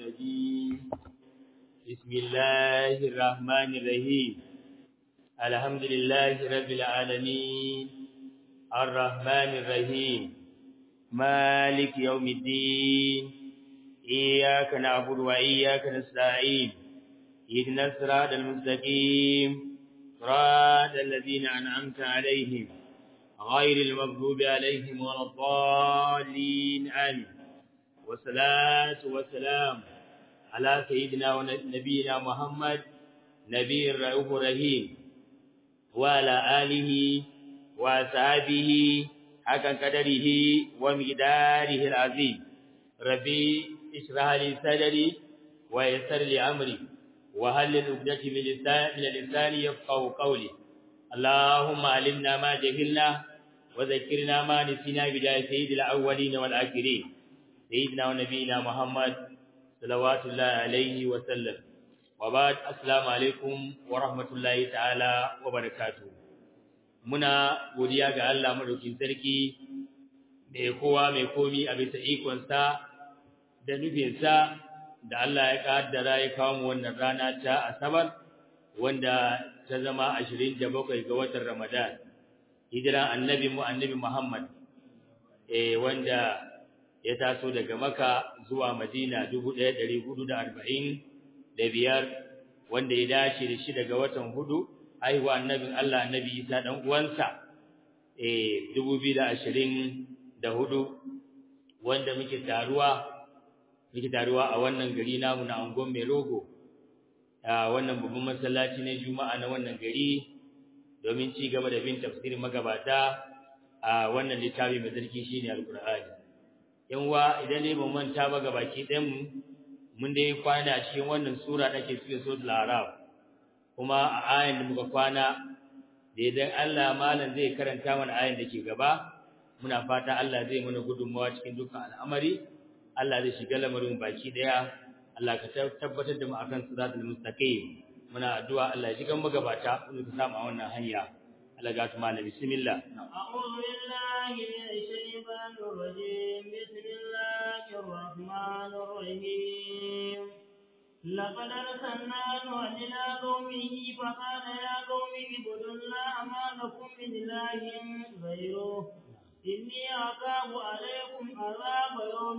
الرجيم بسم الله الرحمن الرحيم الحمد لله رب العالمين الرحمن الرحيم مالك يوم الدين إياك نعبد وإياك نستعين اهدنا الصراط المستقيم صراط الذين أنعمت عليهم غير المغضوب عليهم ولا الضالين آمين والصلاة والسلام على سيدنا ونبينا محمد نبي الرؤوف الرحيم وعلى آله وأصحابه حق قدره ومقداره العظيم ربي اشرح لي صدري ويسر لي أمري وهل عقدة من اللسان يفقهوا قولي اللهم علمنا ما جهلنا وذكرنا ما نسينا بداية سيد الأولين والآخرين سيدنا ونبينا محمد صلوات الله عليه وسلم وبعد السلام عليكم ورحمة الله تعالى وبركاته muna godiya ga Allah madaukin sarki mai kowa mai komi a bisa ikonsa da nufinsa da Allah ya kaddara ya kawo mu wannan rana ta Asabar wanda ta zama 27 ga watan Ramadan hijira annabi mu annabi Muhammad eh wanda ya taso daga Makka zuwa Madina 1445 wanda ya dace da shi daga watan hudu haihuwa annabin Allah annabi Isa dan uwansa eh 2024 wanda muke taruwa muke taruwa a wannan gari namu na Angon Merogo a wannan babban masallaci na Juma'a na wannan gari domin ci gaba da bin tafsirin magabata a wannan littafi mai sarki shine Al-Qur'ani yan wa idan ne ban manta ba gabaki ɗayan mu mun dai kwana cikin wannan sura da ke cikin suratul Araf kuma a ayan da muka kwana da idan Allah malam zai karanta mana ayan da ke gaba muna fata Allah zai mana gudunmawa cikin dukkan al'amari Allah zai shiga lamarin baki daya Allah ka tabbatar da mu akan siratul mustaqim muna addu'a Allah ya shiga magabata mu ka samu a wannan hanya Allah ga ta malami bismillah a'udhu billahi minash shaitanir rajim bismillahir rahmanir rahim لقد أرسلنا نوحا إلى قومه فقال يا قوم اعبدوا الله ما لكم من إله غيره إني أخاف عليكم عذاب يوم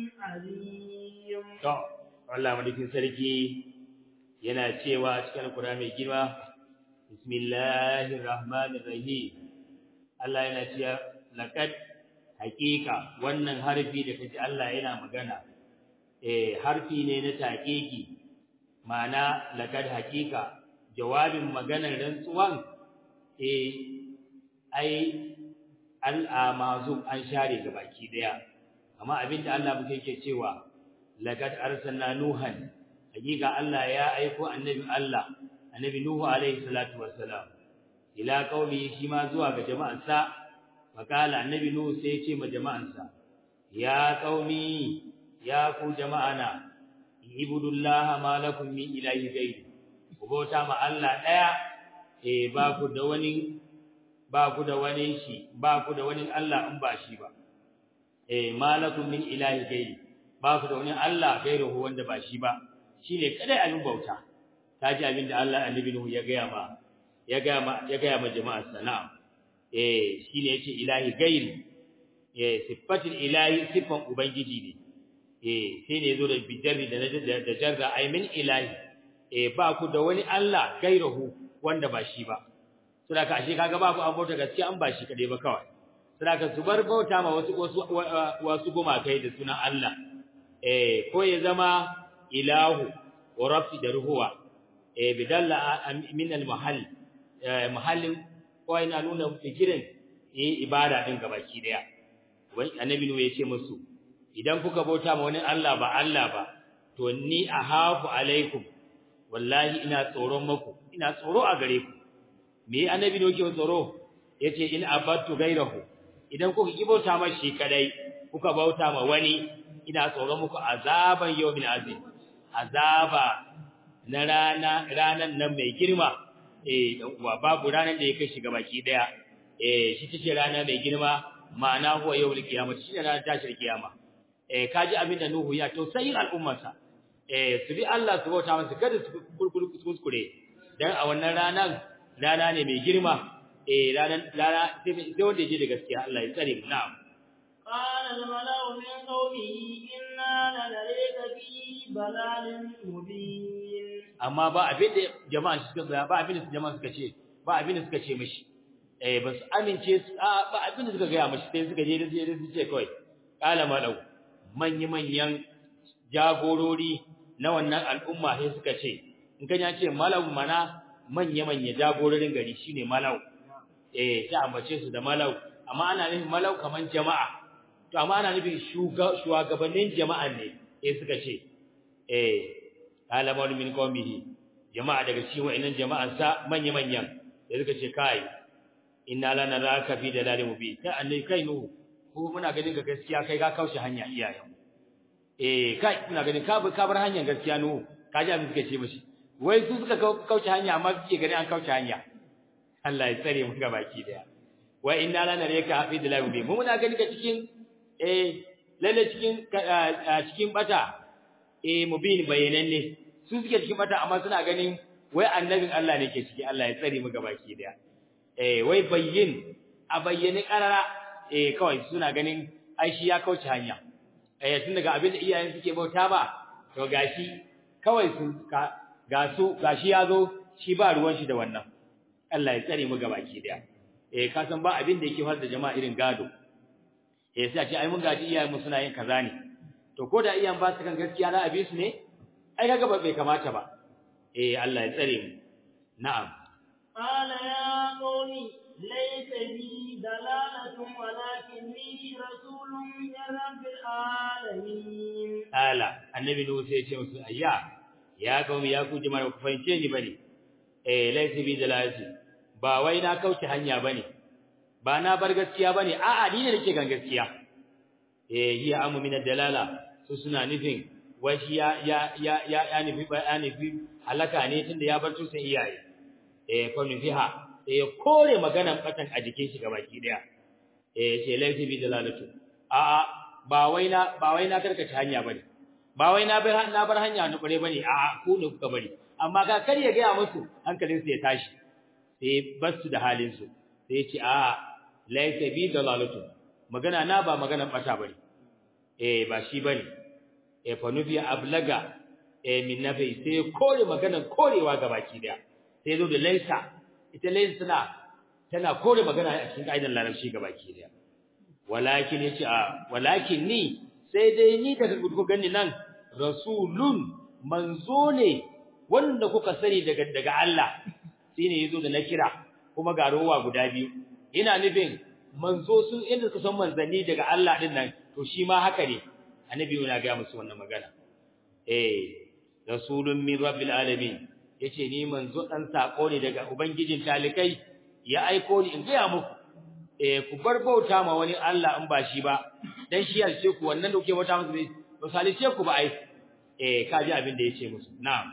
عظيم. Allah madaukin sarki yana cewa cikin Alƙur'ani mai girma Bismillahir Rahmanir Rahim Allah yana cewa laqad haqiqa wannan harfi da kaji Allah yana magana eh harfi ne na taqiqi ma'ana laqad haqiqa jawabin maganar rantsuwan eh ai al'amazum an share ga baki daya amma abinda Allah muke yake cewa laqad arsalna nuhan hakika Allah ya aiko annabi Allah annabi nuhu alaihi salatu wassalam ila qaumi shi ma zuwa ga jama'ansa fakala annabi nuhu sai ya ce ma jama'ansa ya qaumi ya ku jama'ana ibudullaha ma lakum min ilahi ghayri ku bauta ma Allah daya eh ba ku da wani ba ku da wani shi ba ku da wani Allah in ba shi ba eh malakum min ilahi ghayri ba ku da wani Allah gairuhu wanda ba shi ba shine kadai abin bauta kaji abin da Allah annabi Nuhu ya gaya ma ya gaya ma ya gaya ma jama'ar sana eh shine yace ilahi gairi eh sifatul ilahi sifan ubangiji ne eh sai ne yazo da bijarri da da jarra ay min ilahi eh ba ku da wani Allah gairuhu wanda ba shi ba saboda ashe kaga babu abota gaskiya an ba shi kadai ba kawai saboda su bar bauta ma wasu wasu wasu gumakai da sunan Allah eh ko ya zama ilahu wa rabbi da ruhuwa eh bidalla min al mahall mahallin ko ina nuna fikirin eh ibada din gabaki daya wai annabi ne yace musu idan kuka bauta ma wani Allah ba Allah ba to ni ahafu alaikum wallahi ina tsoron muku ina tsoro a gare ku me annabi ne yake tsoro yace in abattu gairahu idan kuka ki bauta ma shi kadai kuka bauta ma wani ina tsoron muku azaban yawmin azim azaba na rana ranan nan mai girma eh dan uwa babu ranan da ya kai shiga baki daya eh shi tace rana mai girma ma'ana huwa yawmul qiyamah shi ne ranar tashir kiyama eh kaji abin da Nuhu ya tausayin al'ummarsa eh su bi Allah su bauta masa kada su kuskure dan a wannan ranan rana ne mai girma eh ranan rana sai wanda ya je da gaskiya Allah ya tsare mu na'am قال الملأ من قومه إنا لنريك في ضلال مبين amma ba abin da jama'a suka ba abin da jama'a suka ce ba abin da suka ce mishi eh ba su amince su ba abin da suka ga mishi sai suka je da su ce kai kala malau manyan manyan jagorori na wannan al'umma sai suka ce in kan ya ce malau mana manya manya jagororin gari shine malau eh ta ambace su da malau amma ana nufin malau kaman jama'a to amma ana nufin shugabannin jama'an ne sai suka ce eh kala maulu min qaumihi jama'a daga cikin wa'annan jama'an sa manya manyan sai suka ce kai inna lana raka fi dalalin mubin kai annai kai nu ko muna ganin ga gaskiya kai ka kaushe hanya iyayen eh kai muna ganin ka ka bar hanyar gaskiya nu ka ji abin suka ce mishi wai su suka kauce hanya amma suke gani an kauce hanya Allah ya tsare mu baki daya wa inna lana raka fi dalalin mubin mu muna ganin ka cikin eh lalle cikin cikin bata eh mubin bayananne su suke cikin bata amma suna ganin wai annabin Allah ne ke ciki Allah ya tsare mu baki daya eh wai bayyin a bayyane karara eh kawai suna ganin ai shi ya kauce hanya eh tun daga abin da iyayen suke bauta ba to gashi kawai sun ka ga su gashi yazo shi ba ruwan shi da wannan Allah ya tsare mu gabaki daya eh ka san ba abin da yake har da jama'a irin gado eh sai a ce ai mun gaji iyayen mu suna yin kaza ne to ko da iyayen ba su kan gaskiya na abi su ne ai kaga ba bai kamata ba eh Allah ya tsare mu na'am قال يا قوم ليس بي دلالة ولكني رسول من رب العالمين ala annabi nuhu sai ya ce musu ayya ya qaumi ya ku jama'a ku fahimce ni bane eh laysa bi dalalati ba wai na kauce hanya bane ba na bar gaskiya bane a'a ni ne nake gan gaskiya eh hiya amu min dalala su suna nufin wai shi ya ya ya ya ya nufi ya nufi halaka ne tunda ya bar tusan iyaye eh fa nufiha sai ya kore maganan batan a jikin shi gabaki daya eh ce laysa bi dalalatu a'a ba wai na ba wai na karkace hanya bane ba wai na bar na bar hanya na kure bane a ku ne kuka bari amma ga kar ya ga musu hankalin su ya tashi sai basu da halin su sai ya ce a laysa bi dalalatu magana na ba magana bata bane eh ba shi bane eh fa nufi ablaga eh min nafi sai kore maganan korewa gabaki daya sai zo da laysa ita laysa tana tana kore magana a cikin kaidan larabci gabaki daya walakin yace a walakin ni sai dai ni daga ku gani nan rasulun manzo ne wanda kuka sani daga daga Allah shine yazo da nakira kuma ga rowa guda biyu ina nufin manzo sun inda suka san manzanni daga Allah din nan to shi ma haka ne annabi yana ga musu wannan magana eh rasulun min rabbil alamin yace ni manzo dan sako ne daga ubangijin talikai ya aiko ni in ga muku eh ku bar bauta ma wani Allah in ba shi ba dan shi yarce ku wannan da kuke bauta masa ne to salice ku ba ai eh kaji abin da yace musu na'am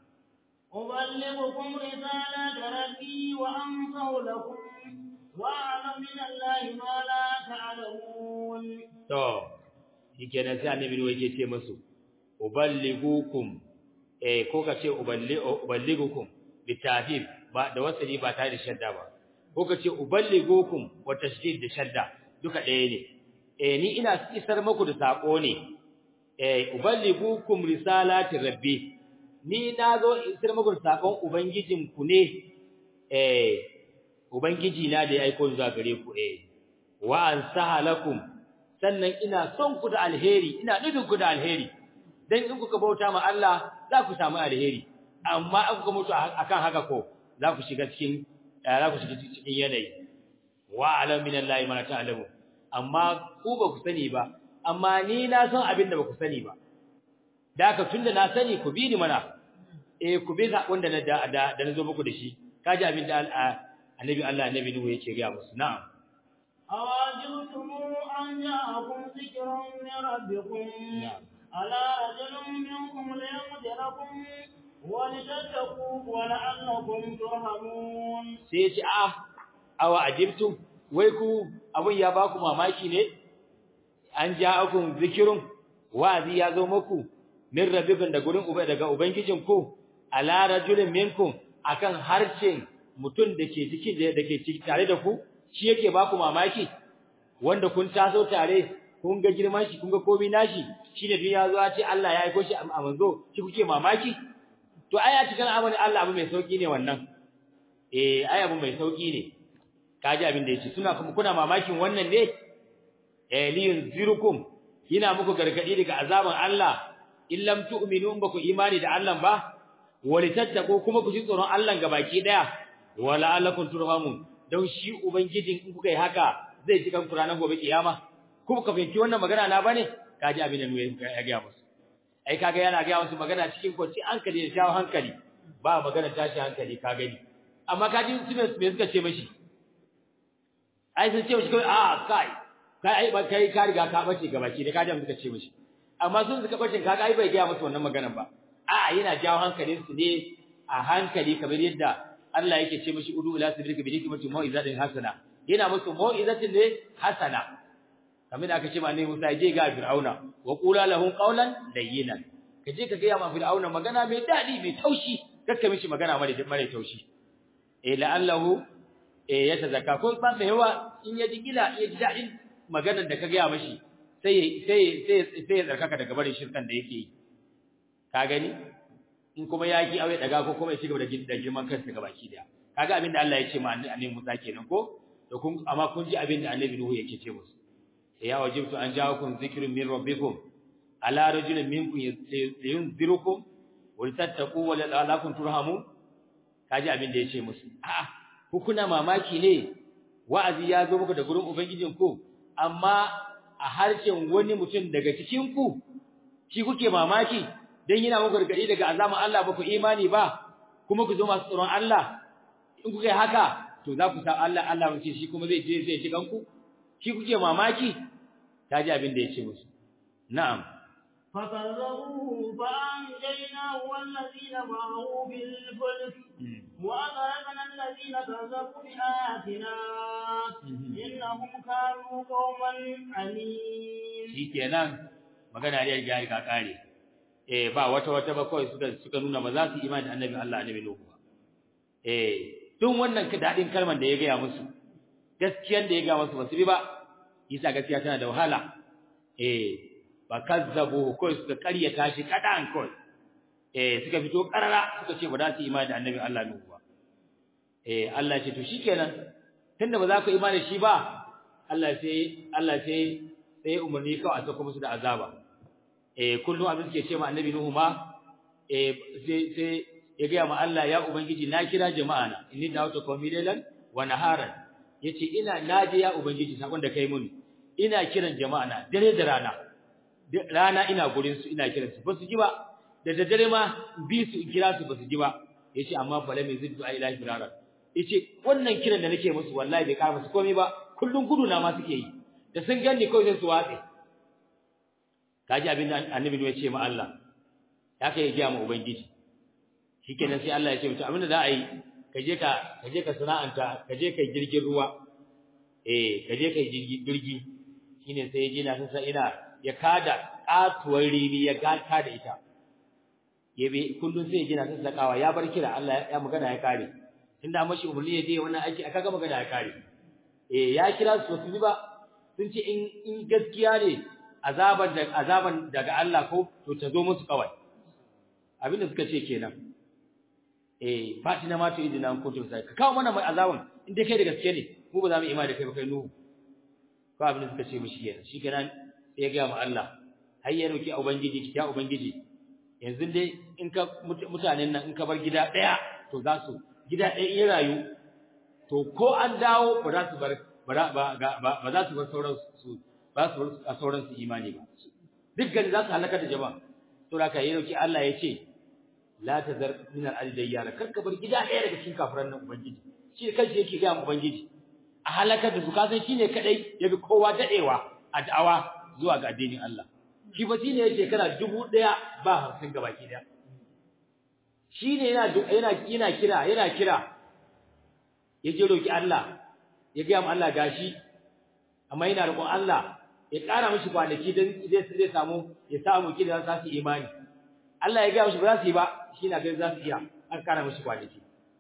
أبلغكم رسالة ربي وأنصح لكم وأعلم من الله ما لا تعلمون to shikenan sai annabi ne yake ce musu uballigukum eh ko ka ce uballigukum bitafif ba da wasali ba tare da shadda ba ko ka ce uballigukum wa tashdid da shadda duka ɗaya ne eh ni ina isar muku da sako ne eh uballigukum risalati rabbi ni nazo isar muku da sakon ubangijin ku ne eh ubangiji na da ya aiko zuwa gare ku eh wa ansaha lakum sannan ina son ku da alheri ina nufin ku da alheri dan in kuka bauta ma Allah za ku samu alheri amma in kuka mutu akan haka ko za ku shiga cikin za ku shiga cikin yanayi wa alam min Allah ma ta'lamu amma ku ba ku sani ba amma ni na san abin da ba ku sani ba da haka tunda na sani ku bi ni mana eh ku bi sakon da na da da na zo muku da shi kaji abin da annabi Allah annabi Nuhu yake ga musu na'am أواجبتم أن جاءكم ذكر من ربكم على رجل منكم لينذركم ولتتقوا ولعلكم ترحمون sai ce a awa ajibtum wai ku abun ya baku mamaki ne an ja'akum zikirun wazi ya zo muku min rabbikum da gurin uba daga ubangijin ku ala rajulin minkum akan harcin mutun dake cikin dake ciki tare da ku shi yake ba ku mamaki wanda kun taso tare kun ga girman shi kun ga komai nashi shine duk ya zo ya ce Allah ya aiko shi a manzo shi kuke mamaki to ai a cikin abin Allah abu mai sauki ne wannan eh ai abu mai sauki ne kaji abin da yake suna kuma kuna mamakin wannan ne eh liyun zirukum yana muku gargadi daga azaban Allah in lam tu'minu ba ku imani da Allah ba walitattaqu kuma ku ji tsoron Allah gabaki daya wala alakum turhamun dan shi ubangijin in kuka yi haka zai ji kan Qur'anin gobe kiyama kuma ka fahimci wannan magana na bane kaji abin da nuyi ya ga musu ai kaga yana ga musu magana cikin kwanci hankali da shawo hankali ba magana tashi hankali ka gani amma kaji su me suka ce mashi ai sun ce mashi kai a kai kai ai ba kai ka riga ka bace gabaki da kaji suka ce mashi amma sun suka bace kaga ai bai ga musu wannan maganar ba a yana jawo hankalin su ne a hankali kamar yadda Allah yake ce mashi udu ila sabrika bi hikmati mau'izatin hasana yana musu mau'izatin ne hasana kamar da aka ce ma ne Musa je ga Fir'auna wa qula lahum qawlan layyinan kaje ka ga ma Fir'auna magana mai dadi mai taushi kakka mishi magana mare mare taushi eh la'allahu eh ya tazakka ko ba mai yawa in ya digila ya ji dadin maganar da ka ga mashi sai sai sai sai ya tsarkaka daga barin shirkan da yake yi ka gani in kuma yaki aure daga ko kuma ya cigaba da girman kansa gabaki daya kaga abin da Allah ya ce ma annabi Musa kenan ko to kun amma kun ji abin da annabi Nuhu yake ce musu ya wajibtu an ja'akum dhikrun min rabbikum ala rajulin minkum yunzirukum wa tattaqu wa la'allakum turhamun kaji abin da ya ce musu a'a ku kuna mamaki ne wa'azi ya zo muku da gurin ubangijin ku amma a harshen wani mutum daga cikin ku shi kuke mamaki dan yana muku gargadi daga azaman Allah ba ku imani ba kuma ku zo masu tsoron Allah in kuka yi haka to za ku san Allah Allah mun ce shi kuma zai je zai ji kanku shi kuke mamaki ta ji abin da ya ce musu na'am فكذبوه فأنجيناه والذين معه بالفلك وأغرقنا الذين كذبوا بآياتنا إنهم كانوا قوما عنيد shikenan magana da ya ga kare eh ba wata wata ba kawai suka suka nuna ba za su imani da annabi Allah annabi Nuhu ba eh tun wannan dadin kalman da ya ga musu gaskiyan da ya ga musu ba su bi ba isa gaskiya tana da wahala eh ba kazzabu kawai suka karyata shi kadan kawai eh suka fito karara suka ce ba za su imani da annabi Allah Nuhu ba eh Allah ce to shikenan tunda ba za ku imani shi ba Allah sai Allah sai sai umarni kawai a sako musu da azaba eh kullum abin suke ce ma annabi Nuhu ma eh sai sai ya ga ma Allah ya ubangiji na kira jama'a na inni da'utu qawmi laylan wa naharan yace ina naje ya ubangiji sakon da kai mun ina kiran jama'a na dare da rana rana ina gurin su ina kiran su ba su ji ba da daddare ma bi su kira su ba su ji ba yace amma bala mai ziddu ai ilahi firara yace wannan kiran da nake musu wallahi bai kara musu komai ba kullun gudu na ma suke yi da sun ganni kawai sai su watse kaji abin da annabi ne ya ce ma Allah ya kai ya ma ubangiji shikenan sai Allah ya ce mutum abin da za a yi ka je ka ka je ka sana'anta ka je kai jirgin ruwa eh ka je kai jirgi shine sai ya je na san ina ya kada katuwar rini ya gata da ita yabe kullun sai ya je na sassakawa ya bar kira Allah ya magana ya kare tunda mashi umarni ya je wannan aiki aka ga magana ya kare eh ya kira su su ba sun ce in in gaskiya ne azaban da azaban daga Allah ko to ta zo musu kawai abinda suka ce kenan eh fatina ma to idina ko to sai ka kawo mana mai azaban in dai kai da gaske ne mu ba za mu imani da kai ba kai nuhu ko abinda suka ce mishi kenan shi kenan sai ya ga mu Allah har ya roki ubangiji ya ubangiji yanzu dai in ka mutanen nan in ka bar gida daya to za su gida daya in rayu to ko an dawo ba za su bar ba ba za su bar sauran su ba su bar a sauran su imani ba dukkan za su halaka da jama'a to da kai roki Allah ya ce la tazar min al dayyara kar ka bar gida daya daga cikin kafiran nan ubangiji shi kanshi yake ga mu ubangiji a halakar da su ka san shine kadai yabi kowa dadewa a da'awa zuwa ga addinin Allah shi ba shine yake kana dubu daya ba hamsin gabaki daya shine yana yana yana kira yana kira yaje roki Allah ya ga mu Allah gashi amma yana roƙon Allah ya ƙara mishi kwanaki dan zai zai samu ya samu kida za su imani Allah ya ga mishi ba za su yi ba shi na ganin za su iya an kara mishi kwanaki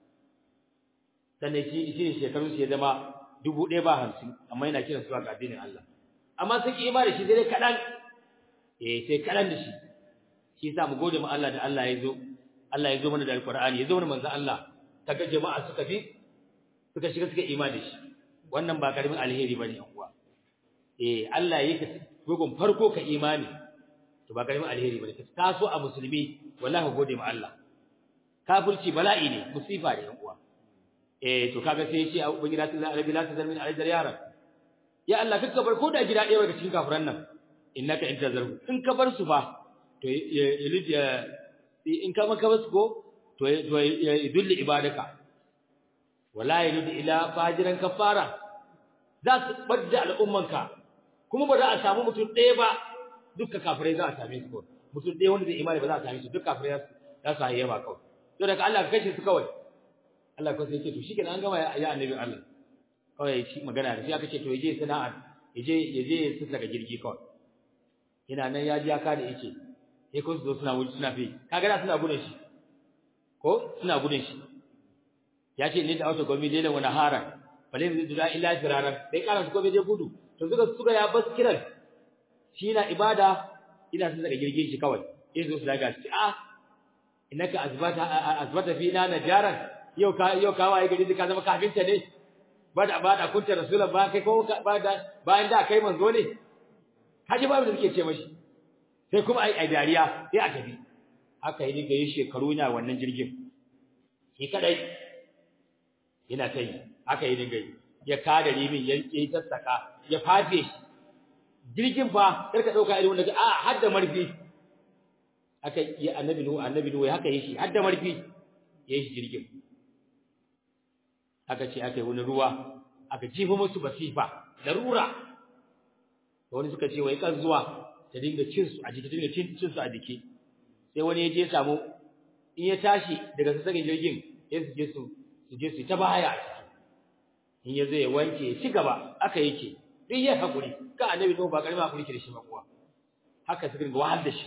sannan shi shi shekaru shi ya zama dubu ɗaya ba hamsin amma yana kiran su ga addinin Allah amma sun ki imani shi dai kaɗan eh sai kaɗan da shi shi yasa mu gode ma Allah da Allah ya zo Allah ya zo mana da alqur'ani ya zo mana manzo Allah kaga jama'a suka bi suka shiga suka imani da shi wannan ba karamin alheri bane yan uwa eh Allah yake bugun farko ka imani to ba karamin alheri bane ka taso a musulmi wallahi gode ma Allah kafirci bala'i ne musifa ne yan uwa eh to kaga sai yace ubangiji Allah rabbi la tazal min alajar yaran ya Allah kaka bar ko da gida ɗaya daga cikin kafiran nan innaka in tazarhu in ka bar su fa to ya in ka maka basu ko to to yudulli ibadaka wala yuridu ila fajiran kafara za su badda al'ummanka kuma ba za a samu mutum ɗaya ba dukka kafirai za a same su ko mutum ɗaya wanda zai imani ba za a same su duk kafirai za su hayyawa kawai to daga Allah ka kashe su kawai Allah ko sai ya ce to shikenan an gama ya annabi Allah kawai shi magana da shi aka ce to yaje sana'a yaje yaje su daga jirgi kawai ina nan ya ji aka da yake sai ko su zo suna wuce suna fi kaga da suna gudun shi ko suna gudun shi ya ce ni da auto gomi dai wani hara bale mu da illa firaran dai kana su ko bai je gudu to suka suka ya bas kiran shi na ibada ina sun daga jirgin shi kawai sai zo su daga shi ah innaka azbata azbata fina najaran yau ka yau ka waye gari ka zama kafinta ne ba da ba da kunta rasulullah ba kai ko ba da bayan da kai manzo ne kaji babu da suke ce mashi sai kuma ai dariya sai a tafi haka yi ga yi shekaru na wannan jirgin shi kadai yana ta yi haka yi dinga yi ya kada rimin ya yi sassaka ya fafe shi jirgin fa karka dauka irin wanda a hadda marfi haka yi annabi nuhu annabi nuhu haka yi shi hadda marfi ya yi shi jirgin aka ce aka yi wani ruwa aka jifa musu basifa larura wani suka ce wai kan zuwa ta dinga cin su a jiki ta dinga cin su a jiki sai wani ya je samu in ya tashi daga sassaƙin jirgin sai su je su su je su ta baya a ciki in ya zo ya wanke ya ci gaba aka yake duk ya hakuri ka annabi no ba karima hakuri ke da shi ba kuwa haka suka dinga wahal da shi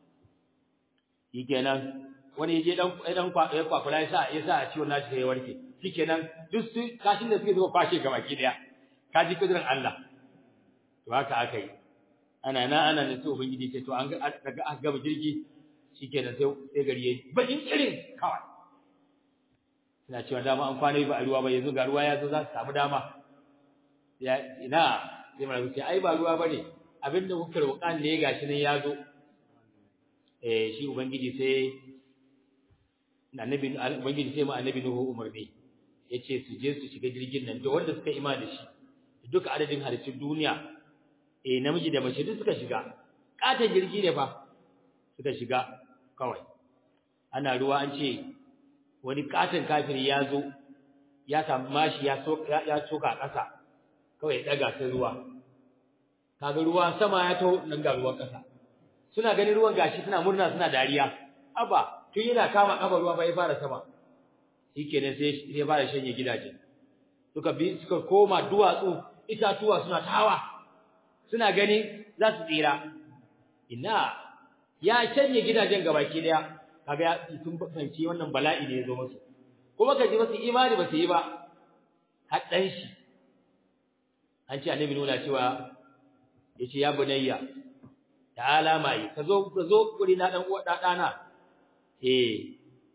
shikenan wani ya je dan dan ya kwakula ya sa ya sa a ciwon nashi sai ya warke shikenan duk su kashin da suke zuwa kwashe gaba ki daya ka ji kudirin Allah to haka aka yi ana na ana ne sai ubangiji ce to an ga daga aka gaba jirgi shikenan sai sai gari yayi bakin irin kawai ina cewa dama an kwana ba a ruwa ba yanzu ga ruwa ya zo za su samu dama ya ina sai mana ce ai ba ruwa bane abinda kuka roƙa ne gashi nan ya zo eh shi ubangiji sai annabi ubangiji sai ma annabi nuhu umarni yace su je su shiga jirgin nan da wanda suka ima da shi duka adadin halittun duniya eh namiji da mace duk suka shiga katon jirgi ne fa suka shiga kawai ana ruwa an ce wani katon kafiri ya zo ya samu mashi ya so ya soka ƙasa kawai daga sai ruwa kaga ruwa sama ya taho nan ga ruwan ƙasa suna ganin ruwan gashi suna murna suna dariya aba tun yana kama kafa ruwa fa ya fara sama shikenan sai ya fara shanye gidaje suka bi suka koma duwatsu itatuwa suna tawa suna gani za su tsira ina ya shanye gidajen gabaki daya kaga ya sun fahimci wannan bala'i ne ya zo musu kuma ka ji masu imani ba su yi ba haddan shi an ce annabi nuna cewa yace ya bunayya ta'ala mai ka zo ka zo guri na dan uwa dana eh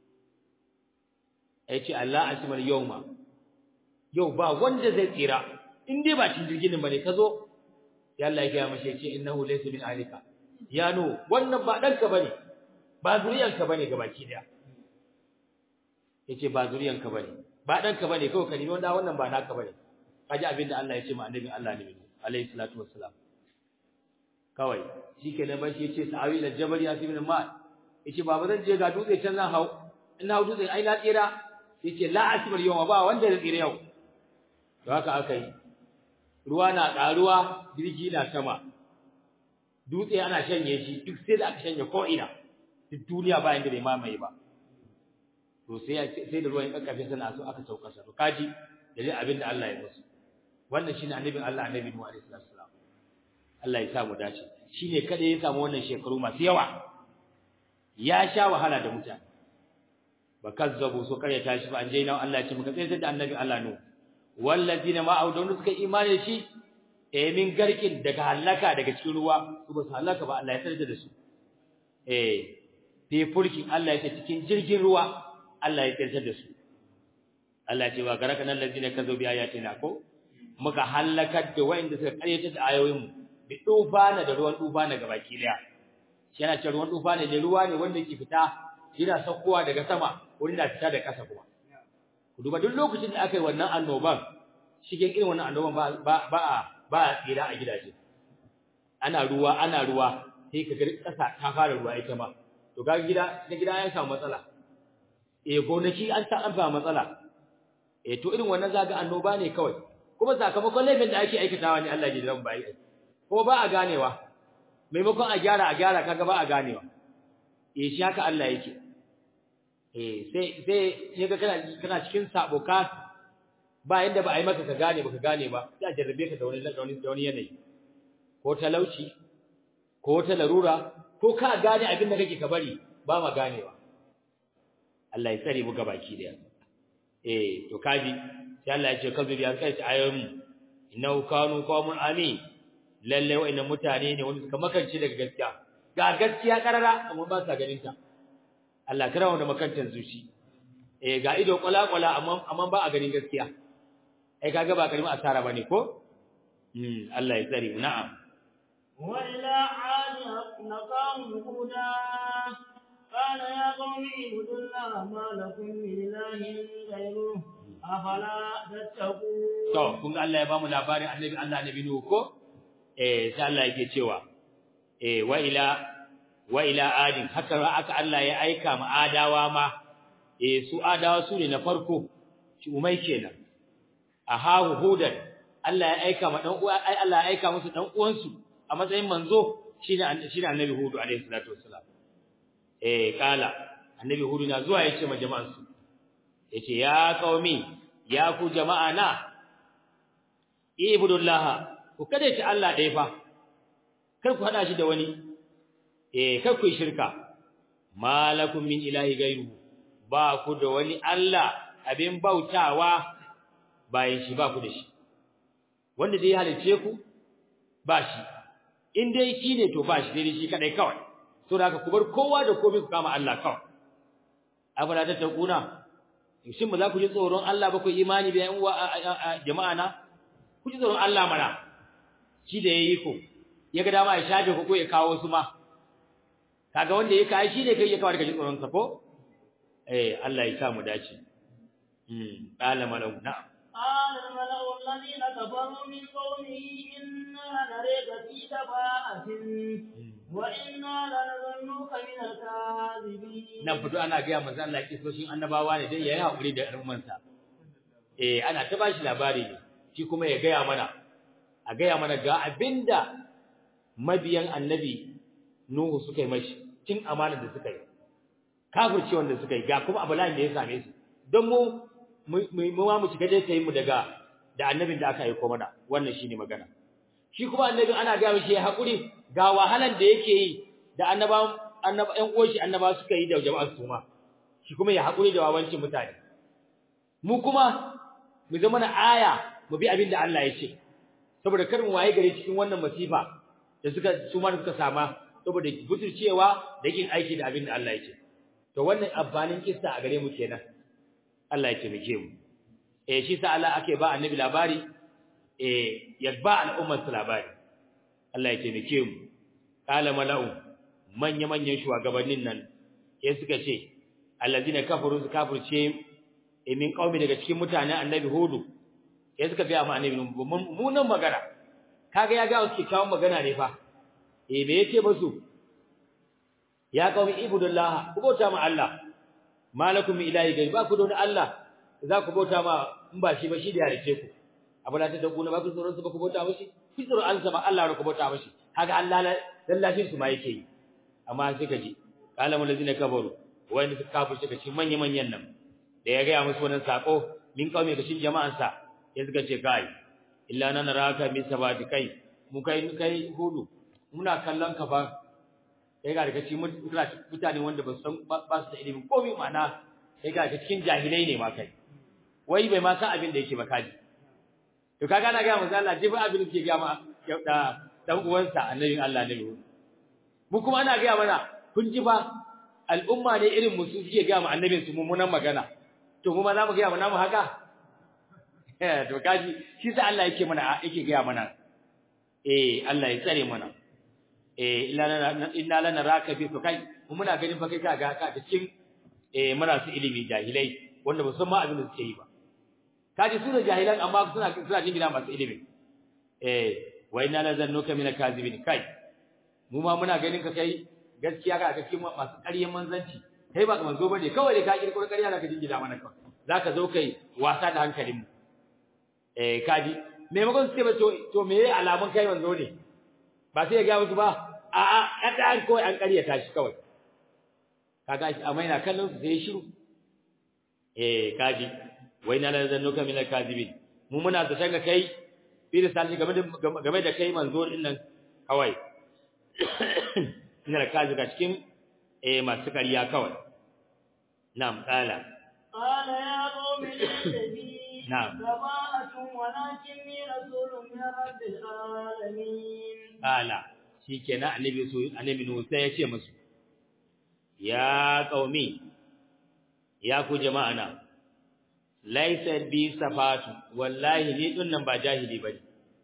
yace Allah asimal yawma yau ba wanda zai tsira in dai ba cin jirgin bane ka zo sai Allah ya ga mashi yace innahu laysa min alika ya no wannan ba danka bane ba zuriyanka bane gabaki daya yace ba zuriyanka bane ba danka bane kawai ka nemi wanda wannan ba naka bane kaji abinda Allah ya ce ma annabi Allah ne alayhi salatu wassalam kawai shikenan ba shi yace sa'awi ila jabal yasim min ma yace baba zan je ga dutse can zan hau ina hau dutse ai na tsira yace la asbar yawma ba wanda zai tsira yau to haka aka yi ruwa na ƙaruwa jirgi na sama dutse ana shanye shi duk sai da aka shanye ko ina duk duniya ba inda bai mamaye ba to sai sai da ruwan kakkafe sana so aka sauka sa to kaji dalilin abin da Allah ya musu wannan shine annabin Allah annabi Nuhu alaihi salam Allah ya sa mu dace shine kada ya samu wannan shekaru masu yawa ya sha wahala da mutane ba kazzabu so kare tashi ba an je nan Allah ya ce muka tsayar da annabi Allah no wallazina ma audun suka imani da shi eh min garkin daga halaka daga cikin ruwa su ba su halaka ba Allah ya tsare da su eh fi fulkin Allah ya ce cikin jirgin ruwa Allah ya tsare da su Allah ya ce wa garaka nan lazina kazo bi ayatina ko muka halakar da wayanda suka karyata da ayoyin mu bi dufana da ruwan dufana gabaki daya shi yana cewa ruwan dufana ne ruwa ne wanda ke fita yana saukowa daga sama wurin da fita da kasa kuma ku duba duk lokacin da aka yi wannan annoban shigen irin wannan annoban ba ba ba ba a tsira a gidaje ana ruwa ana ruwa sai ka ga kasa ta fara ruwa ita ma to ga gida na gida ya samu matsala eh gonaki an ta an samu matsala eh to irin wannan zaga annoba ne kawai kuma sakamakon laifin da ake aikatawa ne Allah ya jiran bai ko ba a ganewa maimakon a gyara a gyara kaga ba a ganewa eh shi haka Allah yake eh sai sai yaga kana kana cikin sabo ka ba yanda ba a yi maka ka gane ba ka gane ba sai a jarrabe ka da wani da wani yanayi ko talauci ko ta larura ko ka gane abin da kake ka bari ba ma ganewa Allah ya tsare mu gabaki daya eh to kaji sai Allah ya ce kazu bi an kai ta ayoyin innahu kanu qawmun amin lalle wa'annan mutane ne wanda suka makance daga gaskiya ga gaskiya karara amma ba sa ganin ta Allah kira wanda makantan zuci eh ga ido kwala-kwala amma amma ba a ganin gaskiya ai kaga ba karimin asara bane ko mm Allah ya tsare mu na'am وإلى عاد نقام هدى قال يا قوم اعبدوا الله ما لكم من إله غيره أفلا تتقون to kun ga Allah ya bamu labarin annabi Allah annabi Nuhu ko eh sai Allah yake cewa eh wa ila wa ila adin haka aka Allah ya aika ma adawa ma eh su adawa su ne na farko shi umai kenan ahahu hudan Allah ya aika ma dan uwa ai Allah ya aika musu dan uwansu a matsayin manzo shine shine annabi hudu alaihi salatu wassalam eh kala annabi hudu na zuwa yace ma jama'an su yace ya qaumi ya ku jama'a na ibudullah ku kada ci Allah dai fa kar ku hada shi da wani eh kar ku shirka malakum min ilahi gairu ba ku da wani Allah abin bautawa bayan shi ba ku da shi wanda dai halice ku ba shi in dai shi ne to ba shi dai shi kadai kawai to da ku bar kowa da komai ku kama Allah kawai abala ta takuna shin ba za ku ji tsoron Allah ba ku imani bayan uwa jama'a na ku ji tsoron Allah mana shi da yayi ku ya ga dama ya shafe ku ko ya kawo su ma kaga wanda ya kai shi ne kai ya kawo daga tsoron sa ko eh Allah ya sa mu dace mm qala malau na'am قال الملأ الذين كفروا من قومه إنا نريك في سفاهة وإنا لنظنك من الكاذبين nan fito ana ga manzo Allah kisoshin annabawa ne dai yayi hakuri da al'ummansa eh ana ta bashi labari ne shi kuma ya gaya mana a gaya mana ga abinda mabiyan annabi Nuhu suka yi mashi cin amana da suka yi kafirci wanda suka yi ga kuma abulan da ya same su don mu mu ma mu shiga dai tayin mu daga da annabin da aka aika mana wannan shine magana shi kuma annabin ana ga shi ya hakuri ga wahalan da yake yi da annaba annaba ɗan uwan shi annaba suka yi da jama'a su ma shi kuma ya hakuri da wawancin mutane mu kuma mu zama na aya mu bi abin da Allah ya ce saboda kar mu waye gare cikin wannan masifa da suka su ma suka sama saboda buturcewa da yin aiki da abin da Allah ya ce to wannan abbanin kissa a gare mu kenan Allah ya taimake mu eh shi sa Allah ake ba annabi labari eh ya ba al'ummar su labari Allah ya taimake mu kala mala'u manya manyan shugabannin nan sai suka ce allazina kafaru su kafirce eh min qaumi daga cikin mutanen annabi hudu sai suka ga ma annabi mu nan magana kaga ya ga su kawo magana ne fa eh me yake musu ya qaumi ibudullah ku bauta ma Allah malakum min ilahi gai ba ku da wani Allah za ku bauta ma in ba shi ba shi da halice ku abula ta dagu na ba ku tsoron su ba ku bauta mashi ku tsoron Allah ba Allah ku bauta mashi kaga Allah lallashin su ma yake yi amma sai ka ji qala mul ladina kafaru wanda suka kafirce ka cikin manyan manyan nan da ya ga musu wannan sako min kaume ka cikin jama'an sa ya suka ce kai illa nan raka min sabati kai mu kai kai hudu muna kallon ka fa kai ga daga cikin mutane wanda ba san ba su da ilimin komai ma'ana kai ga cikin jahilai ne ma kai wai bai ma san abin da yake ba kaji to kaga na ga manzo Allah jibi abin da ke ga ma da dan uwansa annabin Allah ne mu kuma ana ga mana kun ji fa al'umma ne irin mu su suke ga mu annabin su mummunan magana to mu ma za mu ga mu namu haka eh to kaji shi sai Allah yake mana yake ga mana eh Allah ya tsare mana eh inna lana raka bi kai mu muna ganin fa kai ka ga ka da cikin eh muna su ilimi jahilai wanda ba san ma abin da suke yi ba kaji su da jahilan amma suna suna jin gida masu ilimi eh wa inna la zannuka min kazibin kai mu ma muna ganin ka kai gaskiya ka ga cikin masu ƙaryen manzanci kai ba manzo bane kawai dai ka kirkiro ƙarya zaka jin gida mana kawai zaka zo kai wasa da hankalin mu eh kaji maimakon su ce ba to me yayi alamun kai manzo ne ba sai ya ga musu ba a a kada an kawai an ƙaryata shi kawai kaga shi amma yana kallon su sai shiru eh kaji wai na la zannuka min al-kadibin mu muna da shanga kai bi da sallai game da game da kai manzo din nan kawai ina da kaji ga cikin eh masu kariya kawai na'am qala qala ya qawmi inni na'am sabatu walakinni rasulun min rabbil alamin qala shikenan annabi su annabi nu sai ya ce musu ya qaumi ya ku jama'a na laisa bi safatu wallahi ni din nan ba jahili bane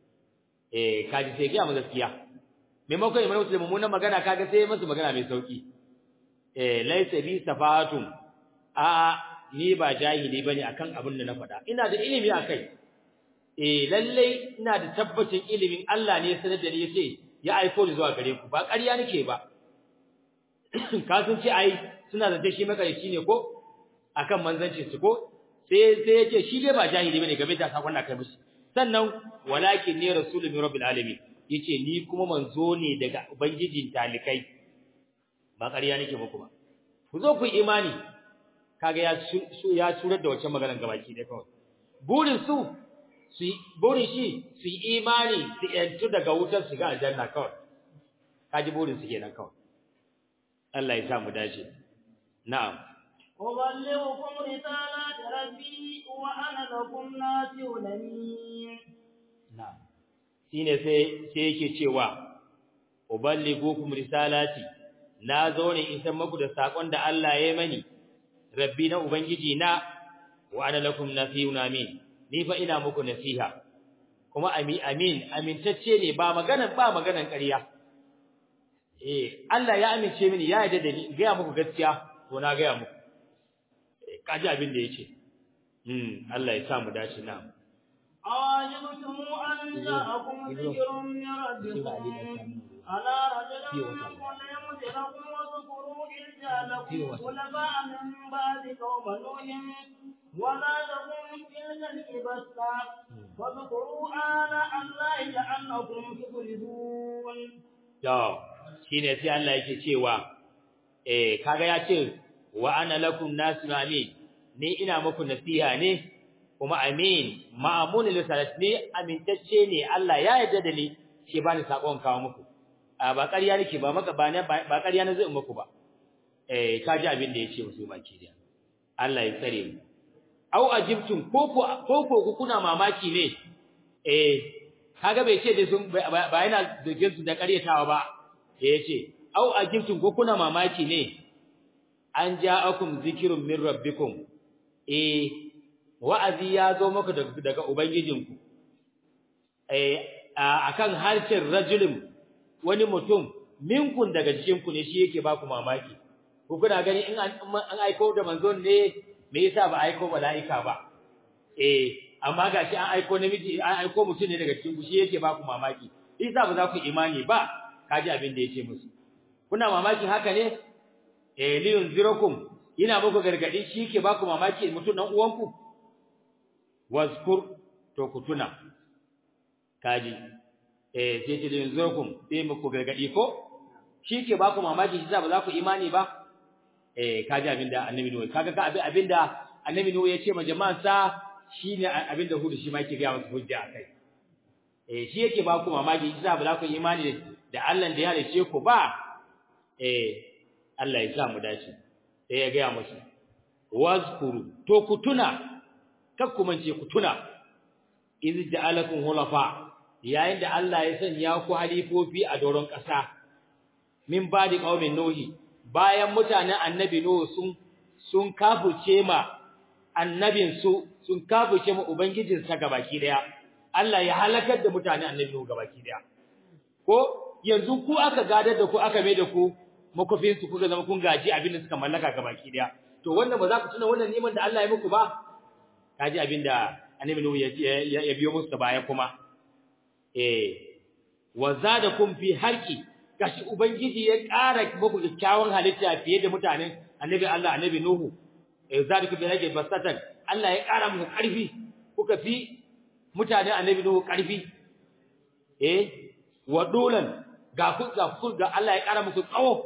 eh kaji sai ga mu gaskiya maimakon imanu da mummunan magana kaga sai musu magana mai sauki eh laisa bi safatu a ni ba jahili bane akan abin da na faɗa ina da ilimi akai eh lalle ina da tabbacin ilimin Allah ne sanar da ni yace ya aiko ni zuwa gare ku ba ƙarya nake ba ka sun ce ai suna da shi makarici ne ko akan manzanci su ko sai sai yace shi dai ba jahili bane game da sakon da kai mishi sannan walakin ni rasulun min rabbil alamin yace ni kuma manzo ne daga ubangijin talikai ba ƙarya nake muku ba ku zo ku imani kaga ya su ya surar da wacce maganar gabaki dai kawai burin su su burin shi su yi imani su yantu daga wutar su ga aljanna kawai kaji burin su kenan kawai Allah ya sa mu dace na'am أبلغكم رسالات ربي وأنا لكم ناصح أمين na'am shine sai sai yake cewa uballighukum risalati na zo ne in san muku da sakon da Allah ya mani rabbi na ubangiji na wa ana lakum nasihun amin ni fa ina muku nasiha kuma amin amin amintacce ne ba maganan ba maganan ƙarya eh Allah ya amince mini ya yarda da ni ga muku gaskiya to na ga muku kaji abin da yake hmm Allah ya sa mu dace na أعجبتم أن جاءكم ذكر من ربكم على رجل منكم ليمدلكم واذكروا إذ جعلكم خلفاء من بعد قوم نوح ولا تكن تلك الإبسة واذكروا آلاء الله لعلكم تفلحون. To, shine sai Allah yake cewa, eh, kaga ya ce, wa ana lakum nasu amin, ni ina muku nasiha ne, kuma amin, ma'amun lisalat ne amintacce ne Allah ya yarda da ni, shi ba ni sakon kawo muku. A ba ƙarya nake ba maka ba ba ƙarya na zai muku ba. Eh, ka ji abin da ya ce musu baki da. Allah ya tsare mu. Au ajibtum ko ko ko kuna mamaki ne. Eh, kaga bai ce da sun ba yana zurgin su da ƙaryatawa ba da yace au ajibtum ko kuna mamaki ne an ja'akum zikrun min rabbikum eh wa'azi ya zo maka daga ubangijinku eh akan harshen rajulin wani mutum minkun daga cikin ku ne shi yake ba ku mamaki ku kuna gani in an aiko da manzon ne me yasa ba aiko mala'ika ba eh amma gashi an aiko namiji an aiko mutum ne daga cikin ku shi yake ba ku mamaki isa ba za ku imani ba kaji abin da yake musu kuna mamaki haka ne eh liyun zirakum ina muku gargadi shi yake ba ku mamaki mutum dan uwanku wazkur to ku tuna kaji eh sai ce liyun zirakum sai muku gargadi ko shi yake ba ku mamaki shi ba za ku imani ba eh kaji abin da annabi nuhu kaga ka abin da annabi nuhu ya ce ma jama'ansa shine abin da hudu shi ma yake ga musu hujja akai eh shi yake ba ku mamaki isa ba za ku imani da Allah da ya halice ku ba eh Allah ya sa mu dace sai ya ga musu wazkuru to ku tuna kar ku mance ku tuna iz ja'alakum hulafa yayin da Allah ya sanya ku halifofi a doron ƙasa min badi qaumin nuhi bayan mutanen annabi nuhu sun sun kafuce ma annabin su sun kafuce ma ubangijin sa gabaki daya Allah ya halakar da mutanen annabi nuhu gabaki daya ko yanzu ku aka gadar da ku aka mai da ku makofin su kuka zama kun gaji abin da suka mallaka gabaki daya to wannan ba za ku tuna wannan neman da Allah ya muku ba kaji abin da annabi nuhu ya ya biyo musu da baya kuma eh wa zadakum fi harki gashi ubangiji ya ƙara muku kyakkyawan halitta fiye da mutanen annabi Allah annabi nuhu eh zadakum bi harki basatan Allah ya ƙara muku ƙarfi kuka fi mutanen annabi nuhu ƙarfi eh wa dolan ga ku ga ku ga Allah ya ƙara muku tsawo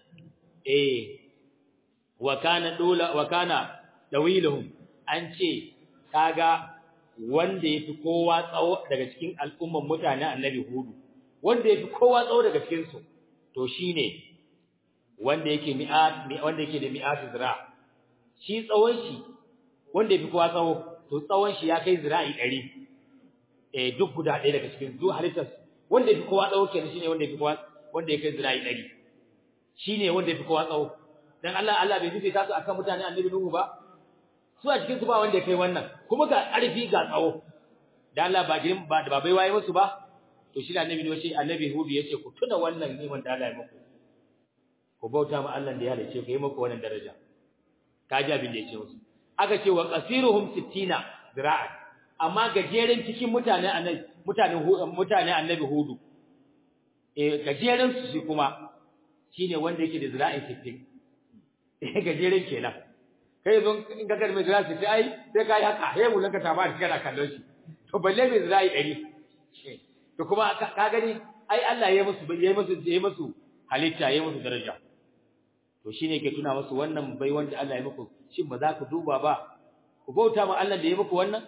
eh wa kana dola wa kana dawiluhum an ce kaga wanda yafi kowa tsawo daga cikin al'umman mutanen annabi hudu wanda yafi kowa tsawo daga cikin su to shine wanda yake mi'at wanda yake da mi'at zira shi tsawon shi wanda yafi kowa tsawo to tsawon shi ya kai zira'i 100 eh duk guda ɗaya daga cikin zu halittar wanda yafi kowa tsawo kenan shine wanda yafi kowa wanda ya kai zira'i 100 shine wanda yafi kowa tsawo dan Allah Allah bai fice su akan mutane annabi Nuhu ba su a cikin su ba wanda ya kai wannan kuma ga ƙarfi ga tsawo da Allah ba girin ba da babai waye musu ba to shi da annabi ne shi annabi Hudu yace ku tuna wannan neman da Allah ya muku ku bauta ma Allah da ya halice ku yi muku wannan daraja kaji abin da yace musu aka ce wa qasiruhum 60 zira'an amma gajeren cikin mutane annabi mutanen mutane annabi Hudu eh gajeren su shi kuma shine wanda yake da zira'in 60 eh gajeren kenan kai zo in ka karbe zira sai ai sai kai haka he mun ka taba shi kana kallon shi to balle mai zira yi dari to kuma ka gani ai Allah ya musu ya musu ya musu halitta ya musu daraja to shine ke tuna musu wannan bai wanda Allah ya muku shin ba za ku duba ba ku bauta ma Allah da ya muku wannan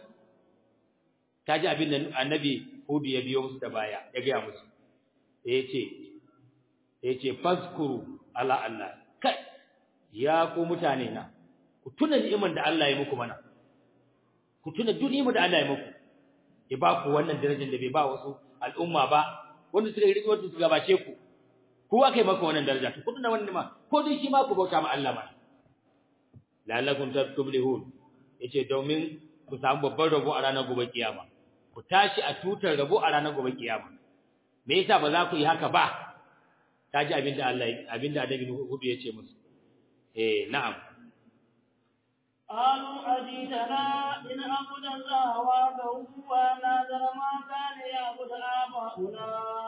kaji abin da annabi Hudu ya biyo musu da baya ya ga musu yace yace fazkuru ala Allah kai ya ku mutane na ku tuna ni'imar da Allah ya muku mana ku tuna duk ni'imar da Allah ya muku ya ba ku wannan darajar da bai ba wasu al'umma ba wanda suka rike wanda suka gabace ku ku akai maka wannan daraja ku tuna wannan ma ko dai shi ma ku bauta ma Allah ma la'allakum tuflihun yace domin ku samu babban rabo a ranar gobe kiyama ku tashi a tutar rabo a ranar gobe kiyama me yasa ba za ku yi haka ba kaji abinda Allah abinda Annabi Hudu yace musu eh na'am قالوا أجيتنا إن أعبد الله وحده ونذر ما كان يعبد آباؤنا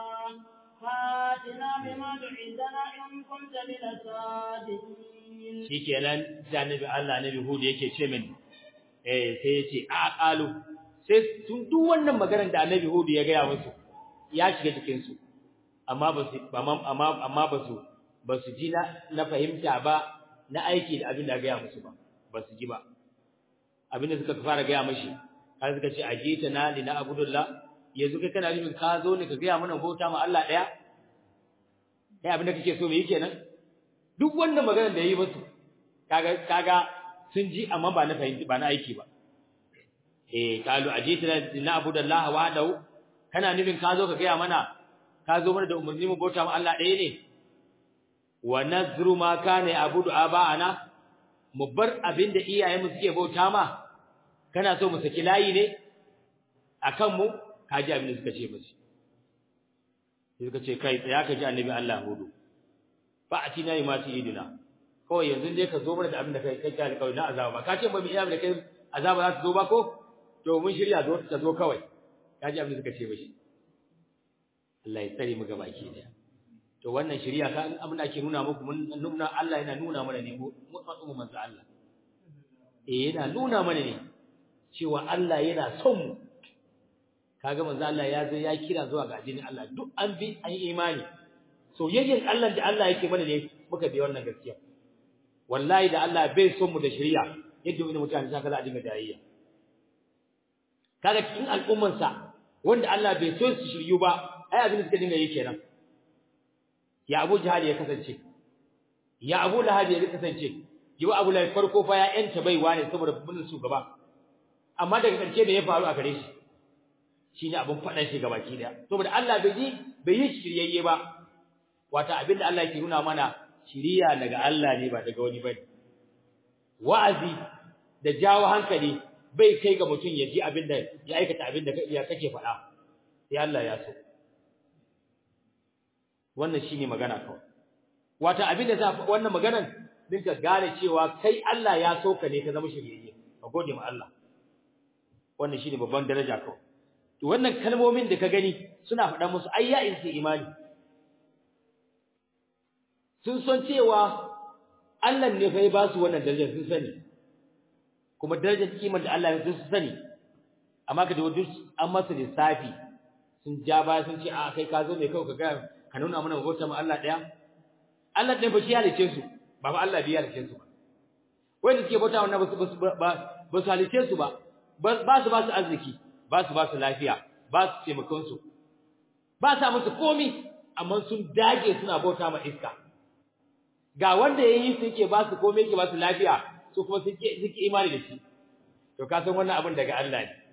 فاتنا بما تعدنا إن كنت من الصادقين shikenan da annabi Allah annabi Hud yake ce min eh sai yace a qalu sai tun duk wannan maganar da annabi Hud ya ga musu ya shiga cikin su amma ba su amma amma ba su ba su ji na na fahimta ba na aiki da abin da ga musu ba ba su ji ba abinda suka fara gaya mashi har suka ce ajita na li na abudullah yanzu kai kana nufin ka zo ne ka gaya mana bauta ma Allah daya kai abinda kake so me yake nan duk wannan magana da yayi musu kaga kaga sun ji amma ba na fahimci ba na aiki ba eh kalu ajita na li na abudullah wahdahu kana nufin ka zo ka gaya mana ka zo mana da umarni mu bauta ma Allah daya ne wa nazru ma kana abudu aba'ana mu bar abinda iyayenmu suke bauta ma kana so mu saki layi ne akan mu kaji abin da suka ce musu sai suka ce kai tsaya ka ji annabi Allah hudu fa atina ma ti idina kawai yanzu dai ka zo mana da abin da kai kai kai kawai na azaba ba ka ce ba mu iya da kai azaba za su zo ba ko to mun shirya zo ta zo kawai kaji abin da suka ce mishi Allah ya tsare mu gaba ki daya to wannan shari'a ka abin da ake nuna muku mun nuna Allah yana nuna mana ne mu mu manzo Allah eh yana nuna mana ne cewa Allah yana son mu kaga manzo Allah ya zo ya kira zuwa ga addinin Allah duk an bi an imani soyayyen Allah da Allah yake mana ne muka bi wannan gaskiya wallahi da Allah bai son mu da shari'a yadda wani mutane saka za a dinga jayayya kaga cikin al'ummansa wanda Allah bai so su shiryu ba ai abin da suka dinga yi kenan ya Abu Jahal ya kasance ya Abu Lahab ya kasance yiwa Abu Lahab farko fa ya yanta baiwa ne saboda bin shugaba amma daga karshe me ya faru a gare shi shine abun fadan shi gabaki daya saboda Allah bai yi bai yi shiryayye ba wata abinda Allah yake nuna mana shiriya daga Allah ne ba daga wani bane wa'azi da jawo hankali bai kai ga mutum ya ji abinda ya aikata abinda ya kake faɗa sai Allah ya so wannan shine magana kawai wata abinda za wannan maganan din ka gane cewa kai Allah ya so ka ne ka zama shiryayye ka gode ma Allah wannan shine babban daraja kawai to wannan kalmomin da ka gani suna faɗa musu ai ya insu imani sun san cewa Allah ne fa ya ba su wannan darajar sun sani kuma darajar kimar da Allah ya sun sani amma ka da duk an masa lissafi sun ja ba sun ce a kai ka zo ne kawai ka ga ka nuna mana bauta ma Allah daya Allah ɗin ba shi halice su ba ba Allah biya halice su ba wanda suke bauta wannan ba su ba ba su halice su ba ba su ba su arziki ba su ba su lafiya ba su taimakon su ba sa musu komi amma sun dage suna bauta ma iska ga wanda yayi su yake ba su komai yake ba su lafiya su kuma suke suke imani da shi to ka san wannan abin daga Allah ne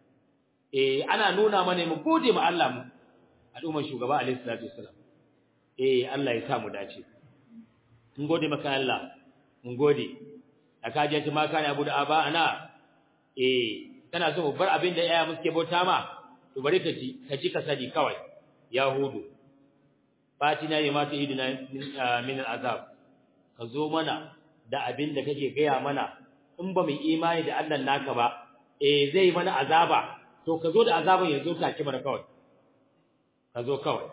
eh ana nuna mana mu gode ma Allah mu al'ummar shugaba alaihi salatu wassalam eh Allah ya sa mu dace mun gode maka Allah mun gode aka je ma kana abu da aba ana eh kana so mu bar abin da yaya muke bauta ma to bari ka ji ka ji ka sani kawai yahudu fatina ya mata idina min al'azab ka zo mana da abin da kake gaya mana in ba mu imani da Allah naka ba eh zai mana azaba to ka zo da azaban ya zo take mana kawai ka zo kawai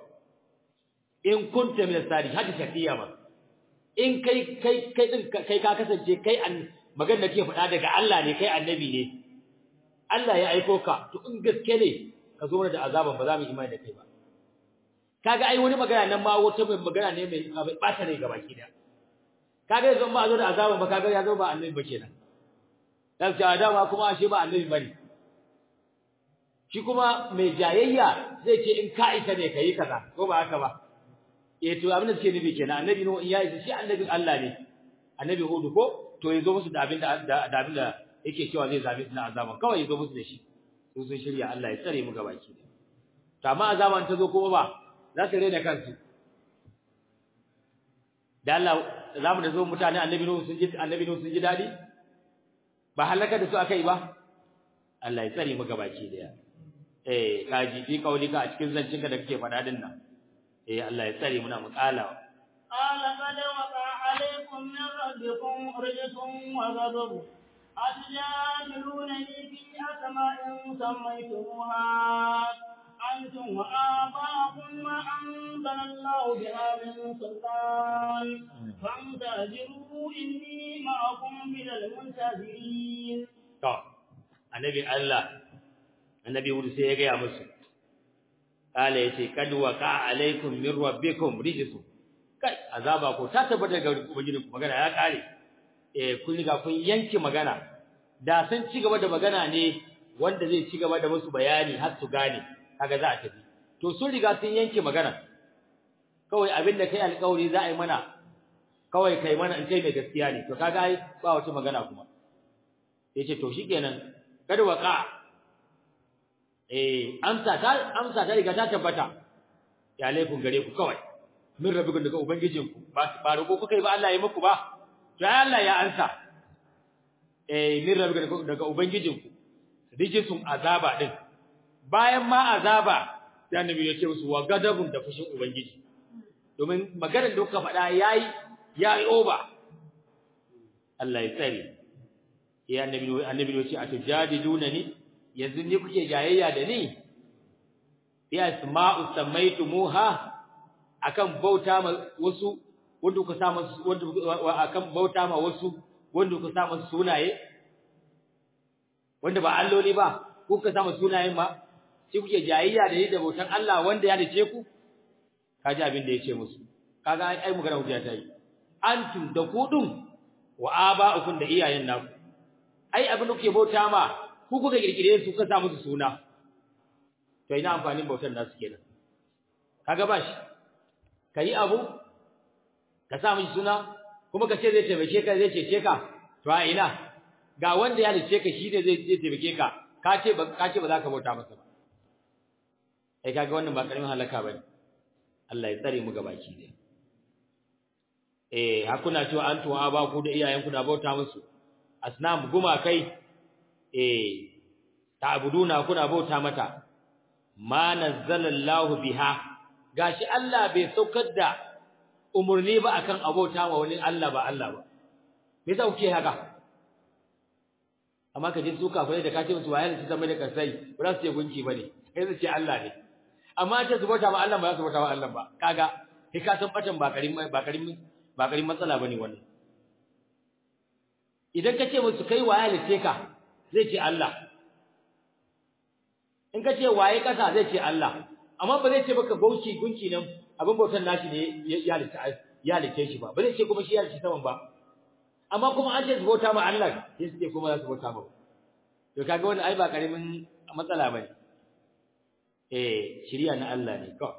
in kunta min as-sadiq haka shafiya ma in kai kai kai din kai ka kasance kai an magana ke faɗa daga Allah ne kai annabi ne Allah ya aiko ka to in gaske ne ka zo mana da azaban ba za mu imani da kai ba kaga ai wani magana nan ma wata mai magana ne mai bata rai gabaki da kaga yanzu ba zo da azaban ba kaga ya zo ba annabi ba kenan dan sai adama kuma ashe ba annabi bane shi kuma mai jayayya zai ce in ka isa ne kai kaza ko ba haka ba eh to abin da suke nufi kenan annabi no ya isa shi annabin Allah ne annabi hudu ko to yazo musu da abin da da abin da yake cewa zai zabe su na azaban kawai yazo musu da shi su sun shirya Allah ya tsare mu gabaki to amma azaban ta zo kuma ba za su rena kansu da Allah zamu da zo mutane annabi nuhu sun ji annabi nuhu sun ji dadi ba halaka da su akai ba Allah ya tsare mu gabaki daya eh kaji fi kaulika a cikin zancinka da kake faɗa din nan eh Allah ya tsare muna muqala قال قد وقع عليكم من ربكم رجس وغضب أتجادلونني في أسماء سميتموها أنتم وآباؤكم ما أنزل الله بها من سلطان فانتظروا إني معكم من المنتظرين. طب النبي الله النبي يقول سيجي يا مسلم قال يتي قد وقع عليكم من ربكم رجس kai azaba ko ta tabbata ga ubangijin ku magana ya kare eh kun riga kun yanke magana da sun ci gaba da magana ne wanda zai ci gaba da musu bayani har su gane kaga za a tafi to sun riga sun yanke magana kawai abin da kai alƙawari za a yi mana kawai kai mana in kai mai gaskiya ne to kaga ai ba wata magana kuma yace to shikenan kada waka eh amsa ta amsa ta riga ta tabbata ya alaikum gare ku kawai min rabbikum daga ubangijinku ba ba roƙo kuka yi ba Allah ya muku ba to ai Allah ya ansa eh min rabbikum daga ubangijinku rijisun azaba din bayan ma azaba sai annabi ya ce musu wa gadabun da fushin ubangiji domin maganar da kuka faɗa yayi yayi over Allah ya tsare ya annabi annabi ya ce atujadiduna ni yanzu ni kuke jayayya da ni ya asma'u samaitumuha akan bauta ma wasu wanda ku sa musu wanda akan bauta ma wasu wanda ku sa musu sunaye wanda ba alloli ba kuka sa musu sunayen ma shi kuke jayayya da ni da bautan Allah wanda ya dace ku kaji abin da yace musu kaga ai magana hujja ta yi antum da kudun wa aba'ukum da iyayen naku ai abin da kuke bauta ma ku kuka kirkire su kuka sa musu suna to ina amfanin bautan nasu kenan kaga ba shi kai abu ka sa mishi suna kuma ka ce zai taimake ka zai cece ka to a ina ga wanda ya lice ka shi ne zai zai taimake ka ka ce ba ka ce ba za ka bauta masa ba ai kaga wannan ba karamin halaka bane Allah ya tsare mu gabaki ne eh hakuna cewa an tuwa ba ku da iyayenku da bauta musu asnam guma kai eh ta'buduna kuna bauta mata ma nazzalallahu biha gashi Allah bai saukar da umurni ba akan abota wa wani Allah ba Allah ba me yasa kuke haka amma ka je su kafirai da kace musu wayar su zama da kasai ba za su ce gunki bane kai su ce Allah ne amma ta su bauta ba Allah ba za su bauta ba Allah ba kaga kai ka san batan ba karin ba karin ba karin matsala bane wannan idan ka ce musu kai waya lice ka zai ce Allah in ka ce waye kasa zai ce Allah amma ba zai ce baka bauchi gunki nan abin bautan nashi ne ya lice ya lice shi ba ba zai ce kuma shi ya lice saman ba amma kuma an ce su bauta ma Allah sai su ce kuma za su bauta ma to kaga wannan ai ba karamin matsala bane eh shiriya na Allah ne ko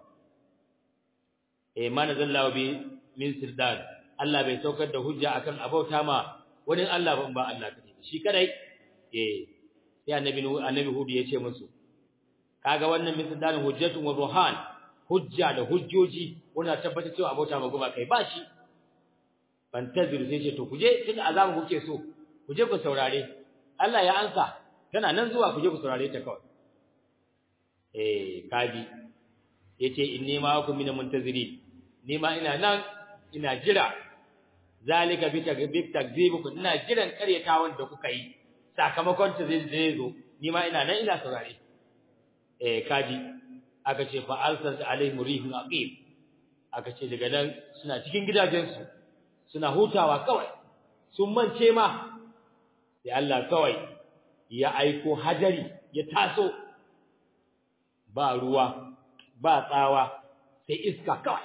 eh ma nazallahu bi min sirdad Allah bai saukar da hujja akan abauta ma wani Allah ban ba Allah kadai shi kadai eh sai annabi annabi hudu yace musu kaga wannan min sirdad hujjatun wa burhan hujja da hujjoji wannan tabbata cewa abauta ma goma kai ba shi fantaziru sai ce to kuje tun azabu kuke so kuje ku saurare Allah ya ansa tana nan zuwa kuje ku saurare ta kawai eh kaji yace inni ma ku min muntazirin ni ma ina nan ina jira zalika bi takbik takzibukum ina jiran karyatawan da kuka yi sakamakon ta zai zo ni ma ina nan ina saurare eh kaji aka ce fa alsal alaihim rihun aqim aka ce daga nan suna cikin gidajensu suna hutawa kawai sun mance ma sai Allah kawai ya aiko hadari ya taso ba ruwa ba tsawa sai iska kawai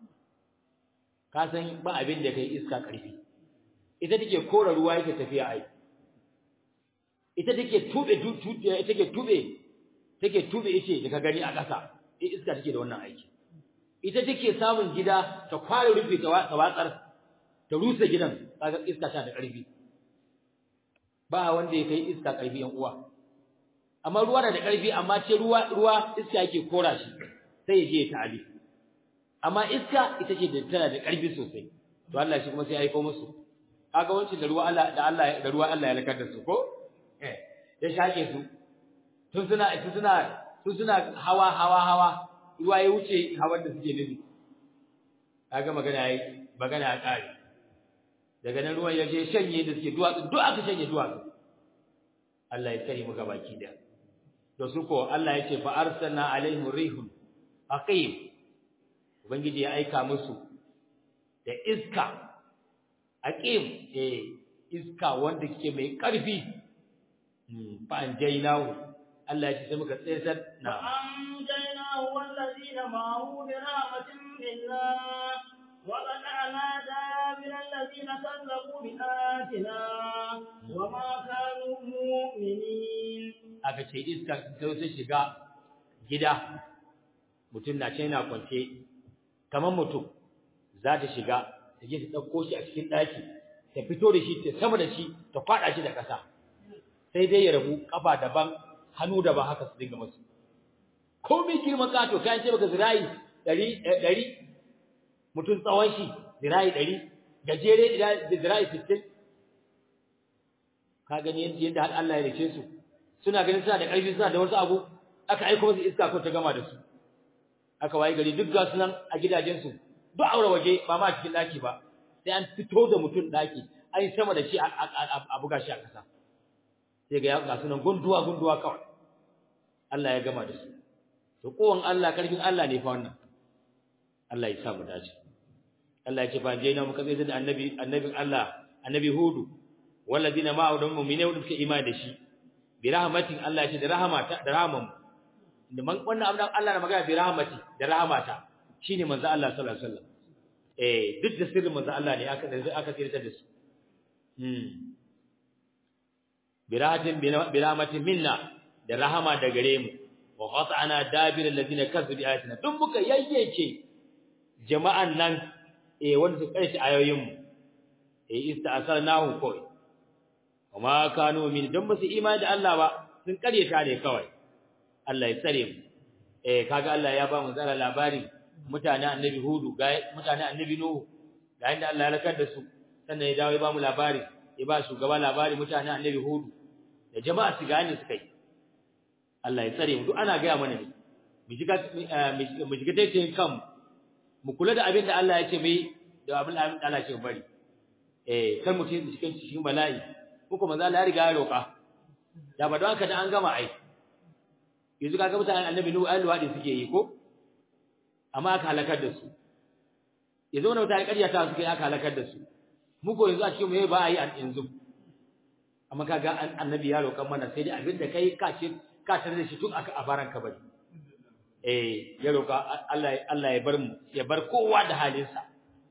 ka san ba abin da kai iska karfi ita take kora ruwa yake tafiya ai ita take tube tube ita take tube take tube yace da ka gani a ƙasa iska take da wannan aiki ita take samun gida ta kware rufe ta watsar ta rusa gidan kaga iska ta da ƙarfi ba wanda ya kai iska ƙarfi yan uwa amma ruwa na da ƙarfi amma ce ruwa ruwa iska yake kora shi sai ya je ya ta'ali amma iska ita ce da tana da ƙarfi sosai to Allah shi kuma sai ya aika musu kaga wancin da ruwa Allah da Allah da ruwa Allah ya lakar da su ko eh ya shake su tun suna tun suna tun suna hawa hawa hawa ruwa ya wuce hawan da suke nufi kaga magana yayi magana ya kare daga nan ruwan ya je shanye da suke duwatsu duk aka shanye duwatsu Allah ya kare mu baki da to su ko Allah ya ce fa arsalna alaihim rihun aqim ubangiji ya aika musu da iska aqim eh iska wanda kike mai karfi fa anjaynahu Allah ya ce sai muka tsayar na anjaynahu wallazina ma'ahu bi rahmatin minna وقطعنا دابر الذين كذبوا بآياتنا وما كانوا مؤمنين aka ce iska sai ta shiga gida mutum na ce yana kwance kamar mutum za ta shiga ta je ta ɗauko shi a cikin ɗaki ta fito da shi ta sama da shi ta kwaɗa shi da ƙasa sai dai ya rabu ƙafa daban hannu daban haka su dinga masu komai girman kato kayan ce baka zirayi ɗari ɗari mutum tsawon shi zirayi ɗari gajere da zirayi sittin ka gani yadda har Allah ya rike su suna ganin suna da ƙarfi suna da wasu abu aka aiko musu iska ko ta gama da su aka waye gari duk ga sunan a gidajensu duk aure waje ba ma cikin ɗaki ba sai an fito da mutum ɗaki an yi sama da shi a buga shi a ƙasa sai ga ga sunan gunduwa gunduwa kawai Allah ya gama da su to kowan Allah karfin Allah ne fa wannan Allah ya sa mu dace Allah ya ce fa je na muka zai da annabi annabin Allah annabi Hudu walladina ma'a da mu'mine wanda suka imani da shi bi rahmatin Allah ya ce da rahmata da rahman da man wannan abin Allah na magana bi rahmati da rahmata shine manzo Allah sallallahu alaihi wasallam eh duk da sirrin manzo Allah ne aka aka tsirta da su hmm bi rahmatin bi rahmatin minna da rahama da gare mu wa qat'ana dabir alladhina kazzabu bi ayatina duk muka yayyake jama'an nan eh wanda su karshe ayoyin mu eh ista'salnahu kawai kuma kanu min dan basu imani da Allah ba sun karyata ne kawai Allah ya tsare mu eh kaga Allah ya ba mu zara labari mutane annabi hudu ga mutane annabi nuhu ga inda Allah ya lakar da su sannan ya dawo ya ba mu labari ya ba shugaba labari mutane annabi hudu da jama'a su gane su kai Allah ya tsare mu duk ana ga mana ne mu shiga mu shiga taitayin kan mu kula da abin da Allah ya ce mai da abin da Allah ya ce bari eh kan mutum cikin cikin bala'i ko kuma za Allah ya riga ya roka da ba don haka da an gama ai yanzu kaga mutanen annabi nuhu ayi luwadi suke yi ko amma aka halakar da su yanzu wannan mutane ƙarya ta suke aka halakar da su mu ko yanzu a cikin mu ba a yi yanzu amma kaga annabi ya roƙan mana sai dai abinda kai ka ce ka tare da shi tun aka a baran ka bari eh ya roƙa Allah Allah ya bar mu ya bar kowa da halinsa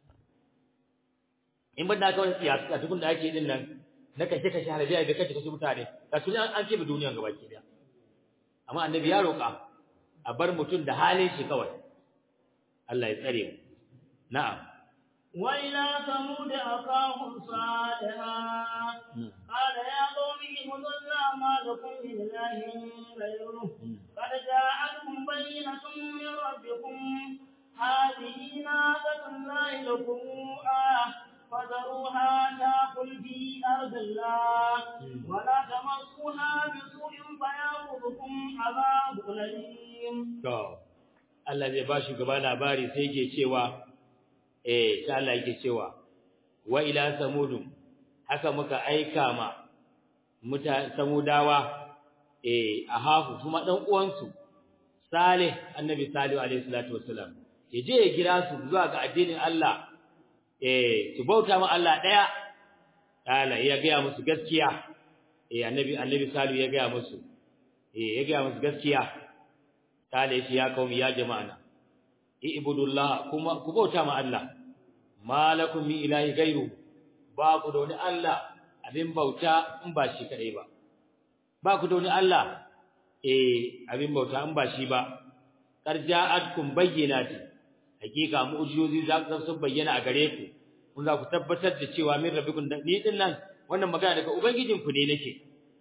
in ban da kawai siyasa a tukun da ake din nan na kashe kashe harabiya da kashe kashe mutane ka tuni an ce ba duniyan gaba ki daya amma annabi ya roƙa a bar mutum da halin shi kawai Allah ya tsare mu na'am wa ila samud aqahum salihah qala ya qawmi ibudullaha ma lakum min ilahin ghayruhu qad ja'akum bayyinatun min rabbikum hadhihi naqatullahi lakum ah فذروها تاكل في أرض الله ولا تمسوها بسوء فيأخذكم عذاب أليم. Allah zai ba shi gaba labari sai yake cewa eh sai Allah yake cewa wa ila samudum haka muka aika ma muta samudawa eh ahafu kuma dan uwansu Salih annabi Salih alaihi salatu wassalam yaje ya kira su zuwa ga addinin Allah eh su bauta ma Allah daya kala ya ga musu gaskiya eh annabi annabi Salih ya ga musu eh ya ga musu gaskiya kala shi ya kaumi ya jama'ana ibudullah kuma ku bauta ma Allah malakum min ilahi gairu ba ku da wani Allah abin bauta in ba shi kadai ba ba ku da wani Allah eh abin bauta in ba shi ba qarja'atkum bayyinati hakika mu'jizozi za su bayyana a gare ku kun za ku tabbatar da cewa min rabbikum ni din nan wannan magana daga ubangijin ku ne nake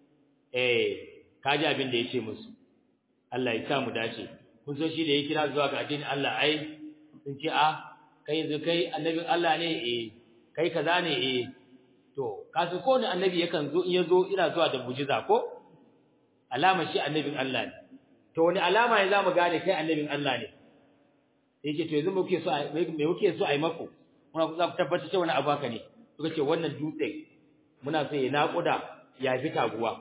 eh kaji abin da yace musu Allah ya sa mu dace kun so shi da ya kira zuwa ga addinin Allah ai sun ce a kai yanzu kai annabin Allah ne eh kai kaza ne eh to kasu ko ne annabi yakan zo in yazo ina zuwa da mujiza ko alama shi annabin Allah ne to wani alama ne zamu gane kai annabin Allah ne yake to yanzu muke so me muke so ai mako muna za ku tabbatar cewa wani abu haka ne suka ce wannan dutse muna so ya naƙuda ya fi taguwa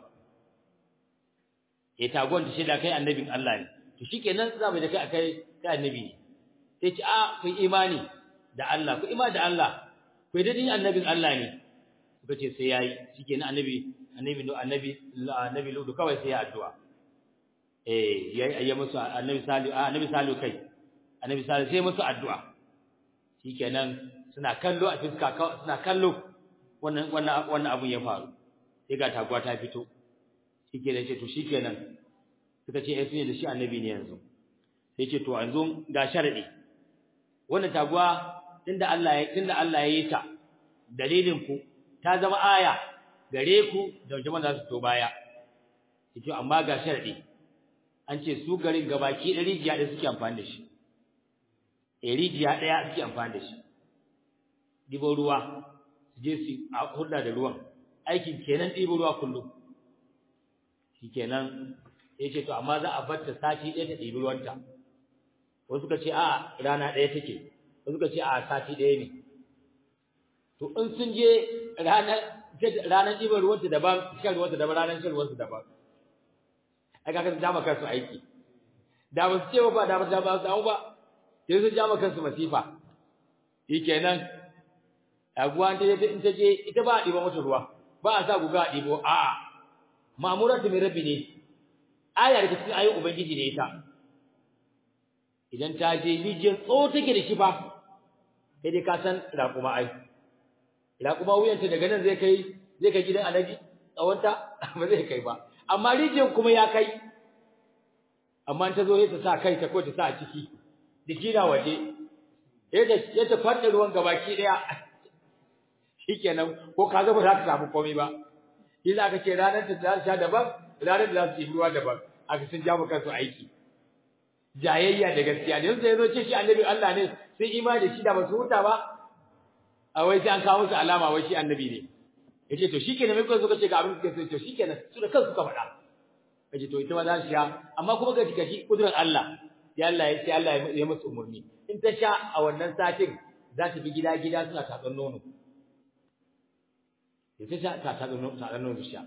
eh taguwan da shi da kai annabin Allah ne to shikenan za mu da kai akai kai annabi ne sai ce a ku imani da Allah ku imani da Allah ku da din annabin Allah ne suka ce sai yayi shikenan annabi annabi annabi annabi ludu kawai sai ya addu'a eh yayi ayya musu annabi salihu annabi salihu kai annabi salihu sai musu addu'a shikenan suna kallo a fiska suna kallo wannan wannan wannan abun ya faru sai ga taguwa ta fito shikenan ce to shikenan suka ce eh sun da shi annabi ne yanzu sai ce to yanzu ga sharadi wannan taguwa tunda Allah ya tunda Allah ya yi ta dalilin ku ta zama aya gare ku da jama'a za su to baya yace amma ga sharadi an ce su garin gabaki ɗari rijiya da suke amfani da shi eh rijiya ɗaya suke amfani da shi dibo ruwa su je su a hulɗa da ruwan aikin kenan ɗibo ruwa kullum shikenan yace to amma za a bar ta sati ɗaya ta ɗibi ruwanta wasu suka ce a rana ɗaya take wasu suka ce a sati ɗaya ne to in sun je ranar ranar ɗiban ruwanta daban shan ruwanta daban ranar shan ruwanta daban ai kaga sun jama kansu aiki da ba su ce ba da ba da ba su ba sai sun jama kansu masifa shikenan aguwa ta je in ta je ita ba a ɗiba mata ruwa ba a sa guga a ɗibo a'a ma'amuratu min rabbi ne aya daga cikin ayoyin ubangiji ne ita idan ta je rijiyar tso take da shi fa sai dai ka san raƙuma ai raƙuma wuyanta daga nan zai kai zai kai gidan alaji tsawonta ba zai kai ba amma rijiyar kuma ya kai amma ta zo ta sa kai ta ko ta sa a ciki jiki na waje ya ta farɗe ruwan gabaki ɗaya shikenan ko ka ga ba za ka samu komai ba shi za ka ce ranar da za sha daban ranar da za su yi ruwa daban aka sun ja kansu aiki jayayya da gaskiya da yanzu ya zo ce shi annabi Allah ne sai imani da shi da ba su huta ba a wai sai an kawo musu alama wai shi annabi ne yace to shikenan mai kuma suka ce ga abin da suke so shikenan su da kansu ka faɗa yace to ita ma za su sha amma kuma ga gashi kudurar Allah ya Allah ya ce Allah ya musu umurni in ta sha a wannan satin za ta bi gida gida suna tatsan nono ya ta sha ta tatsan nono tatsan nono sha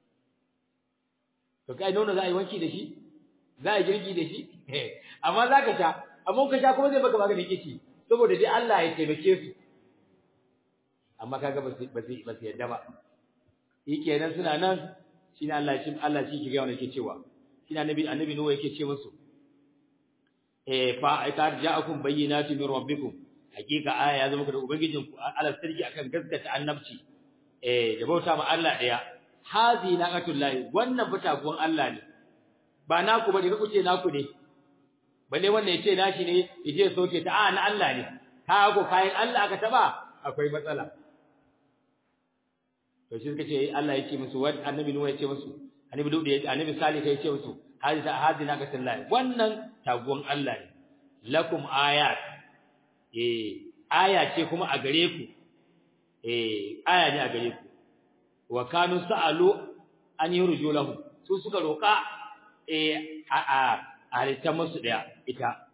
to kai nono za a yi wanki da shi za a yi girki da shi amma za ka sha amma ka sha kuma zai baka maganin kici saboda dai Allah ya taimake su amma kaga ba su ba su ba su yadda ba kenan suna nan shine Allah shi Allah shi ke ga wannan yake cewa shine annabi annabi Nuhu yake ce musu eh fa ta ja'akum bayyinatu min rabbikum hakika aya ya zama da ubangijin ku ala sarki akan gaskata annabci eh da bauta ma Allah daya hazi naqatullahi wannan fitaguwan Allah ne ba naku bane ku ce naku ne balle wannan yace nashi ne yaje soke ta a na Allah ne ka go kayan Allah aka taba akwai matsala to shi suka ce Allah yake musu wa annabi Nuhu yace musu annabi Dawud yace annabi Salih kai yace musu hadisa hadina ka sallahi wannan taguwan Allah ne lakum ayat eh aya ce kuma a gare ku eh aya ne a gare ku wa kanu sa'alu an yurju lahu su suka roka eh a a halitta musu daya ita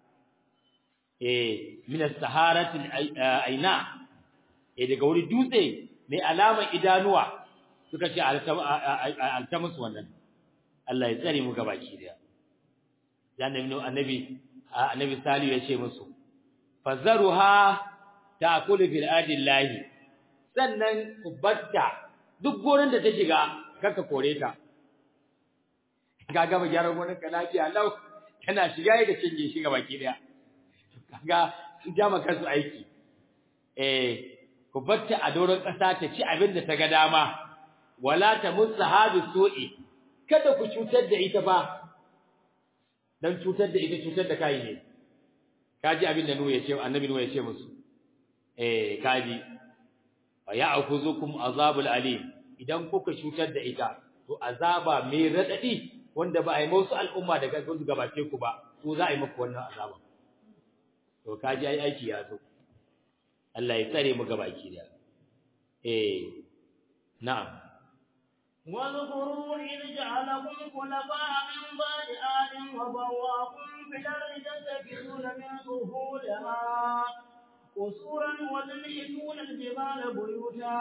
eh min as-saharati aina eh daga wuri dutse mai alamar idanuwa suka ce alta musu wannan Allah ya tsare mu gabaki daya dan annabi annabi salihu ya ce musu fazaruha ta'kulu fil adillahi sannan ku batta duk gonan da ta shiga kaka kore ta kaga ba gyaran gonan ka lafiya lau kana shiga yake cinye shi gabaki daya kaga sun ja maka su aiki eh ku batta a doron ƙasa ta ci abin da ta ga dama wala ta musahadu su'i kada ku cutar da ita ba dan cutar da ita cutar da kai ne kaji abin da Nuhu ya ce annabi Nuhu ya ce musu eh kaji wa ya'khuzukum azabul alim idan kuka cutar da ita to azaba mai radadi wanda ba a yi musu al'umma daga gudu gabace ku ba to za a yi muku wannan azaba to kaji ai aiki ya zo Allah ya tsare mu gabaki da eh na'am واذكروا إذ جعلكم خلفاء من بعد آد وبواكم في الأرض تتخذون من سهولها قصورا وتنحتون الجبال بيوتا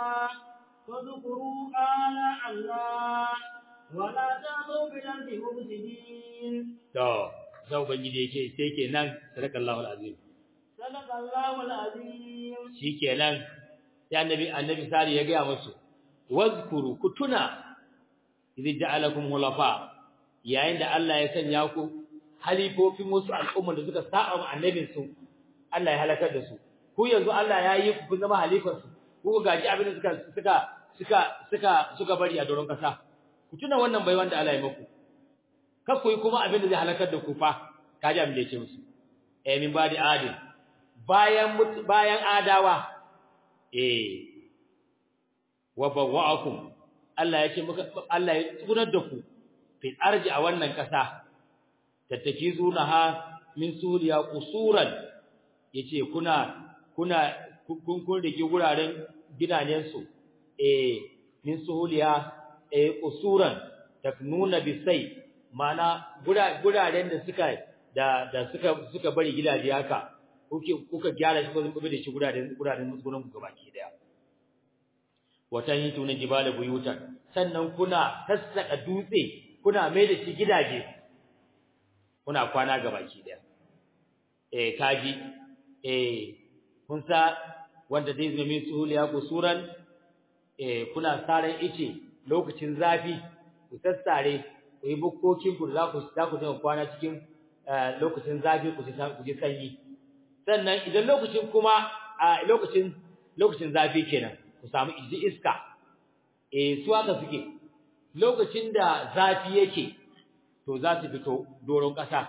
فاذكروا آلاء الله ولا تعثوا في الأرض مفسدين. تو زو بنجي yake sai kenan sadakallahu alazim Sadakallahu alazim. shikenan sai annabi annabi sari ya ga musu wazkuru kutuna idh ja'alakum khulafa yayin da Allah ya sanya ku halifofin wasu al'umma da suka sa'a ma annabin su Allah ya halakar da su ku yanzu Allah ya yi ku kun zama halifar su ku gaji abin da suka suka suka suka suka bari a doron kasa ku tuna wannan bai wanda Allah ya muku kar ku yi kuma abin da zai halakar da ku fa kaji abin da yake musu eh min badi adil bayan bayan adawa eh wa bawwa'akum Allah yake muka Allah ya tsunar da ku fil arji a wannan kasa tattakizunaha min suriya qusuran yace kuna kuna kun kun rike guraren gidajen su eh min suhuliya eh qusuran taknuna bisai mana guraren da suka da da suka suka bari gidaje haka kuke kuka gyara shi ko zan da shi guraren guraren musgunan ku gabaki daya watan yi tunan jibala buyutan sannan kuna sassaka dutse kuna mai da shi gidaje kuna kwana gabaki daya eh kaji eh kun sa wanda zai zama min suhuliya kusuran eh kuna saran ice lokacin zafi ku sassare ku yi bukkokin ku za ku za ku kwana cikin lokacin zafi ku ku ji sanyi sannan idan lokacin kuma a lokacin lokacin zafi kenan ku samu iji iska eh su haka suke lokacin da zafi yake to za su fito doron ƙasa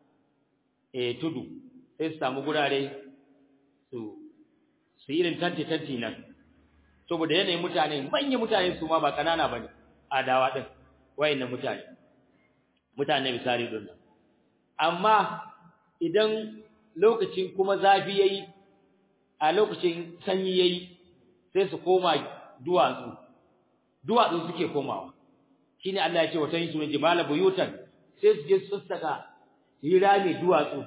eh tudu sai su samu gurare su su irin tanti tanti nan saboda yanayin mutane manyan mutane su ma ba kanana bane adawa din wayannan mutane mutane misali din nan amma idan lokacin kuma zafi yayi a lokacin sanyi yayi sai su koma duwatsu duwatsu suke komawa shine Allah ya ce wa tayin sunan jibala buyutan sai su je su saka su yi rami duwatsu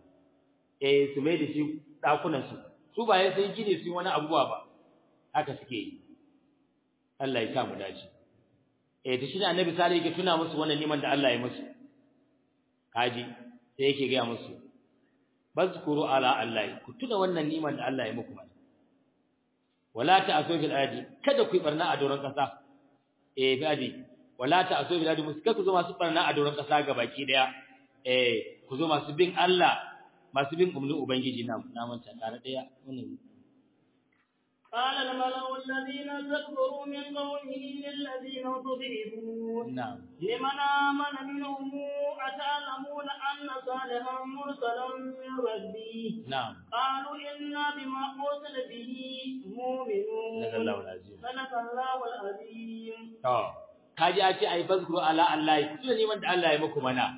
eh su mai da shi dakunan su su ba ya sai gine su wani abubuwa ba haka suke yi Allah ya sa mu dace eh to shine annabi sallallahu yake tuna musu wannan niman da Allah ya musu kaji sai yake ga musu bazkuru ala Allah ku tuna wannan niman da Allah ya muku mana wala ta'asu fil ardi kada ku yi barna a doron kasa eh gadi wala ta'asu fil ardi muska ku zo masu barna a doron kasa gabaki daya eh ku zo masu bin Allah masu bin umrin ubangiji na na manta tare daya wannan قال الملأ الذين استكبروا من قومه للذين ضربوا نعم لمن آمن منهم أتعلمون أن صالحا مرسلا من ربي نعم قالوا إنا بما أرسل به مؤمنون صدق الله العظيم صدق الله العظيم to kaji a ce ai bazkuru ala Allah ku tuna neman da Allah ya muku mana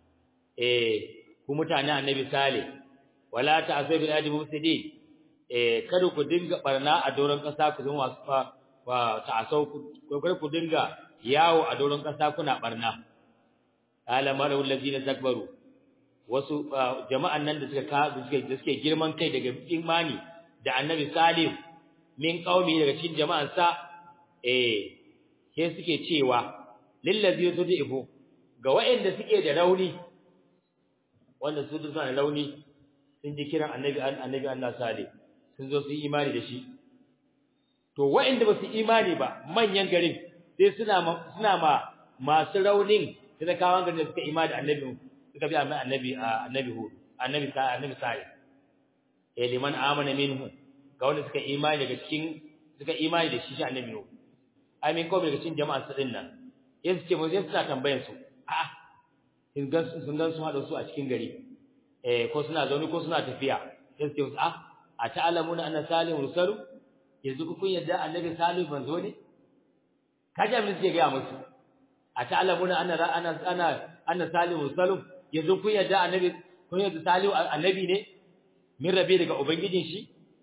eh ku mutane annabi sale wala ta'asu bil ardi mufsidin eh kada ku dinga barna a doron kasa ku zama masu fa wa ta'asau ku kada ku dinga yawo a doron kasa kuna barna ala malu allazina takbaru wasu jama'an nan da suka ka suke da suke girman kai daga imani da annabi salih min qaumi daga cikin jama'an sa eh sai suke cewa lillazi tud'ifu ga wa'anda suke da rauni wanda su suna da rauni sun ji kiran annabi annabi Allah salih sun zo su yi imani da shi to wa'anda ba su imani ba manyan garin sai suna ma suna ma masu raunin sai kawan garin da suka imani da annabi suka bi annabi annabi hu annabi sa annabi sai eh liman amana minhu ga wanda suka imani daga cikin suka imani da shi shi annabi hu ai min ko daga cikin jama'a su din nan yanzu ce mun sai suna tambayan su a sun gan sun gan su hada su a cikin gari eh ko suna zaune ko suna tafiya sai su ce a a ta'lamuna anna salihu rusalu yanzu ku kun yadda annabi salihu manzo ne kaje mun ce ga musu a ta'lamuna anna ana ana anna salihu rusalu yanzu kun yadda annabi kun yadda salihu annabi ne min rabi daga ubangijin shi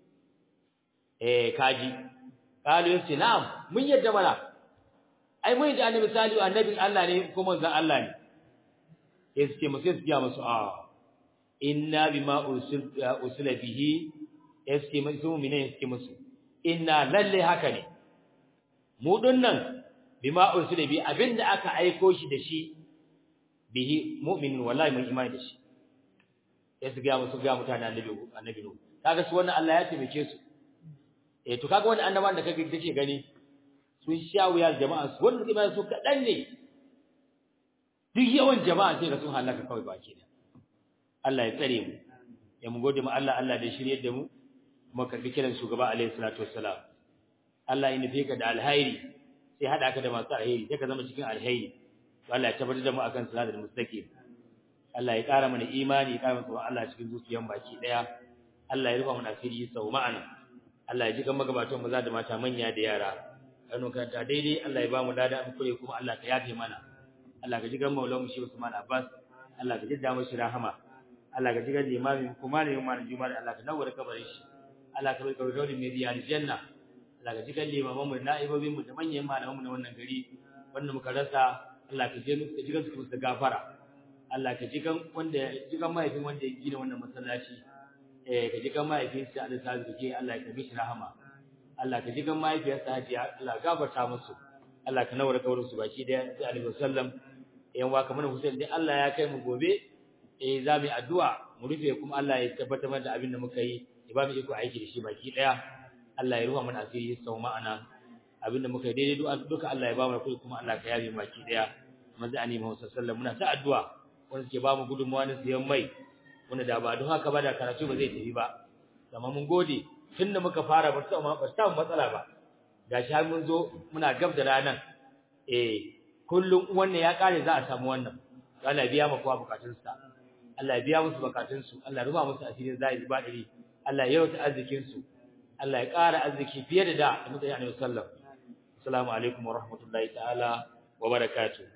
eh kaji kalu yace na'am mun yadda mana ai mun yadda annabi salihu annabin Allah ne ko manzon Allah ne sai ce musu sai ya musu a inna bima ursila usila bihi yace musu mine yace musu inna lalle haka ne mu dinnan bima ursila bi abinda aka aiko shi da shi bihi mu'minin wallahi mun imani da shi sai su ga musu ga mutane annabi annabi no kaga su wannan Allah ya taimake su eh to kaga wannan annabawan da kake kake gani sun sha wuyar jama'a su wanda kuma su kadan ne duk yawan jama'a sai ga sun halaka kawai baki da Allah ya tsare mu ya mu gode mu Allah Allah da shirye da mu kuma karbi kiran shugaba alaihi salatu wassalam Allah ya nufe ka da alhairi sai hada ka da masu alheri sai ka zama cikin alheri Allah ya tabbatar da mu akan salatul mustaqim Allah ya ƙara mana imani ya ƙara mana Allah cikin zuciyan baki daya Allah ya rufa mana asiri sau ma'ana Allah ya ji kan magabatan maza da mata manya da yara kanu karanta daidai Allah ya ba mu lada an kure kuma Allah ka yafe mana Allah ka ji kan maulan mu shi Usman Abbas Allah ka jidda mu shi rahama Allah ka ji kan limamin kuma ne mu juma'a Allah ka nawar kabarin shi Allah ka bai kawo mai biya aljanna Allah ka ji kan limaman mu da na'ibobin mu da manyan malaman mu na wannan gari wanda muka rasa Allah ka je mu ka ji kan su da gafara Allah ka ji kan wanda ji kan mahaifin wanda ya gina wannan masallaci eh ka ji kan mahaifin sa Allah ta zuke Allah ka mishi rahama Allah ka ji kan mahaifiyarsa Hajiya Allah gafarta musu Allah ka nawar kaurin su baki da sai Alaihi wasallam yan wa kamar Hussein dai Allah ya kai mu gobe eh za mu yi addu'a mu rufe kuma Allah ya tabbatar da abin da muka yi ya ba mu iko aiki da shi baki daya Allah ya ruha mana asiri sau ma'ana abin da muka yi daidai du'a duka Allah ya ba mu kai kuma Allah ka yabe mu baki daya manzo ani Muhammad sallallahu alaihi wasallam muna ta addu'a wanda ke ba mu gudunmuwa na siyan mai wanda da ba don haka ba da karatu ba zai tafi ba amma mun gode tunda muka fara ba ta ba ta matsala ba gashi har mun zo muna gab da ranan eh kullum wannan ya kare za a samu wannan Allah ya biya mu kowa bukatunsa Allah ya biya musu bukatunsu Allah ya ruba musu asirin zai ba dare Allah ya yauta arzikin su Allah ya ƙara arziki fiye da da da muka yi annabi sallallahu assalamu alaikum wa rahmatullahi ta'ala wa barakatuh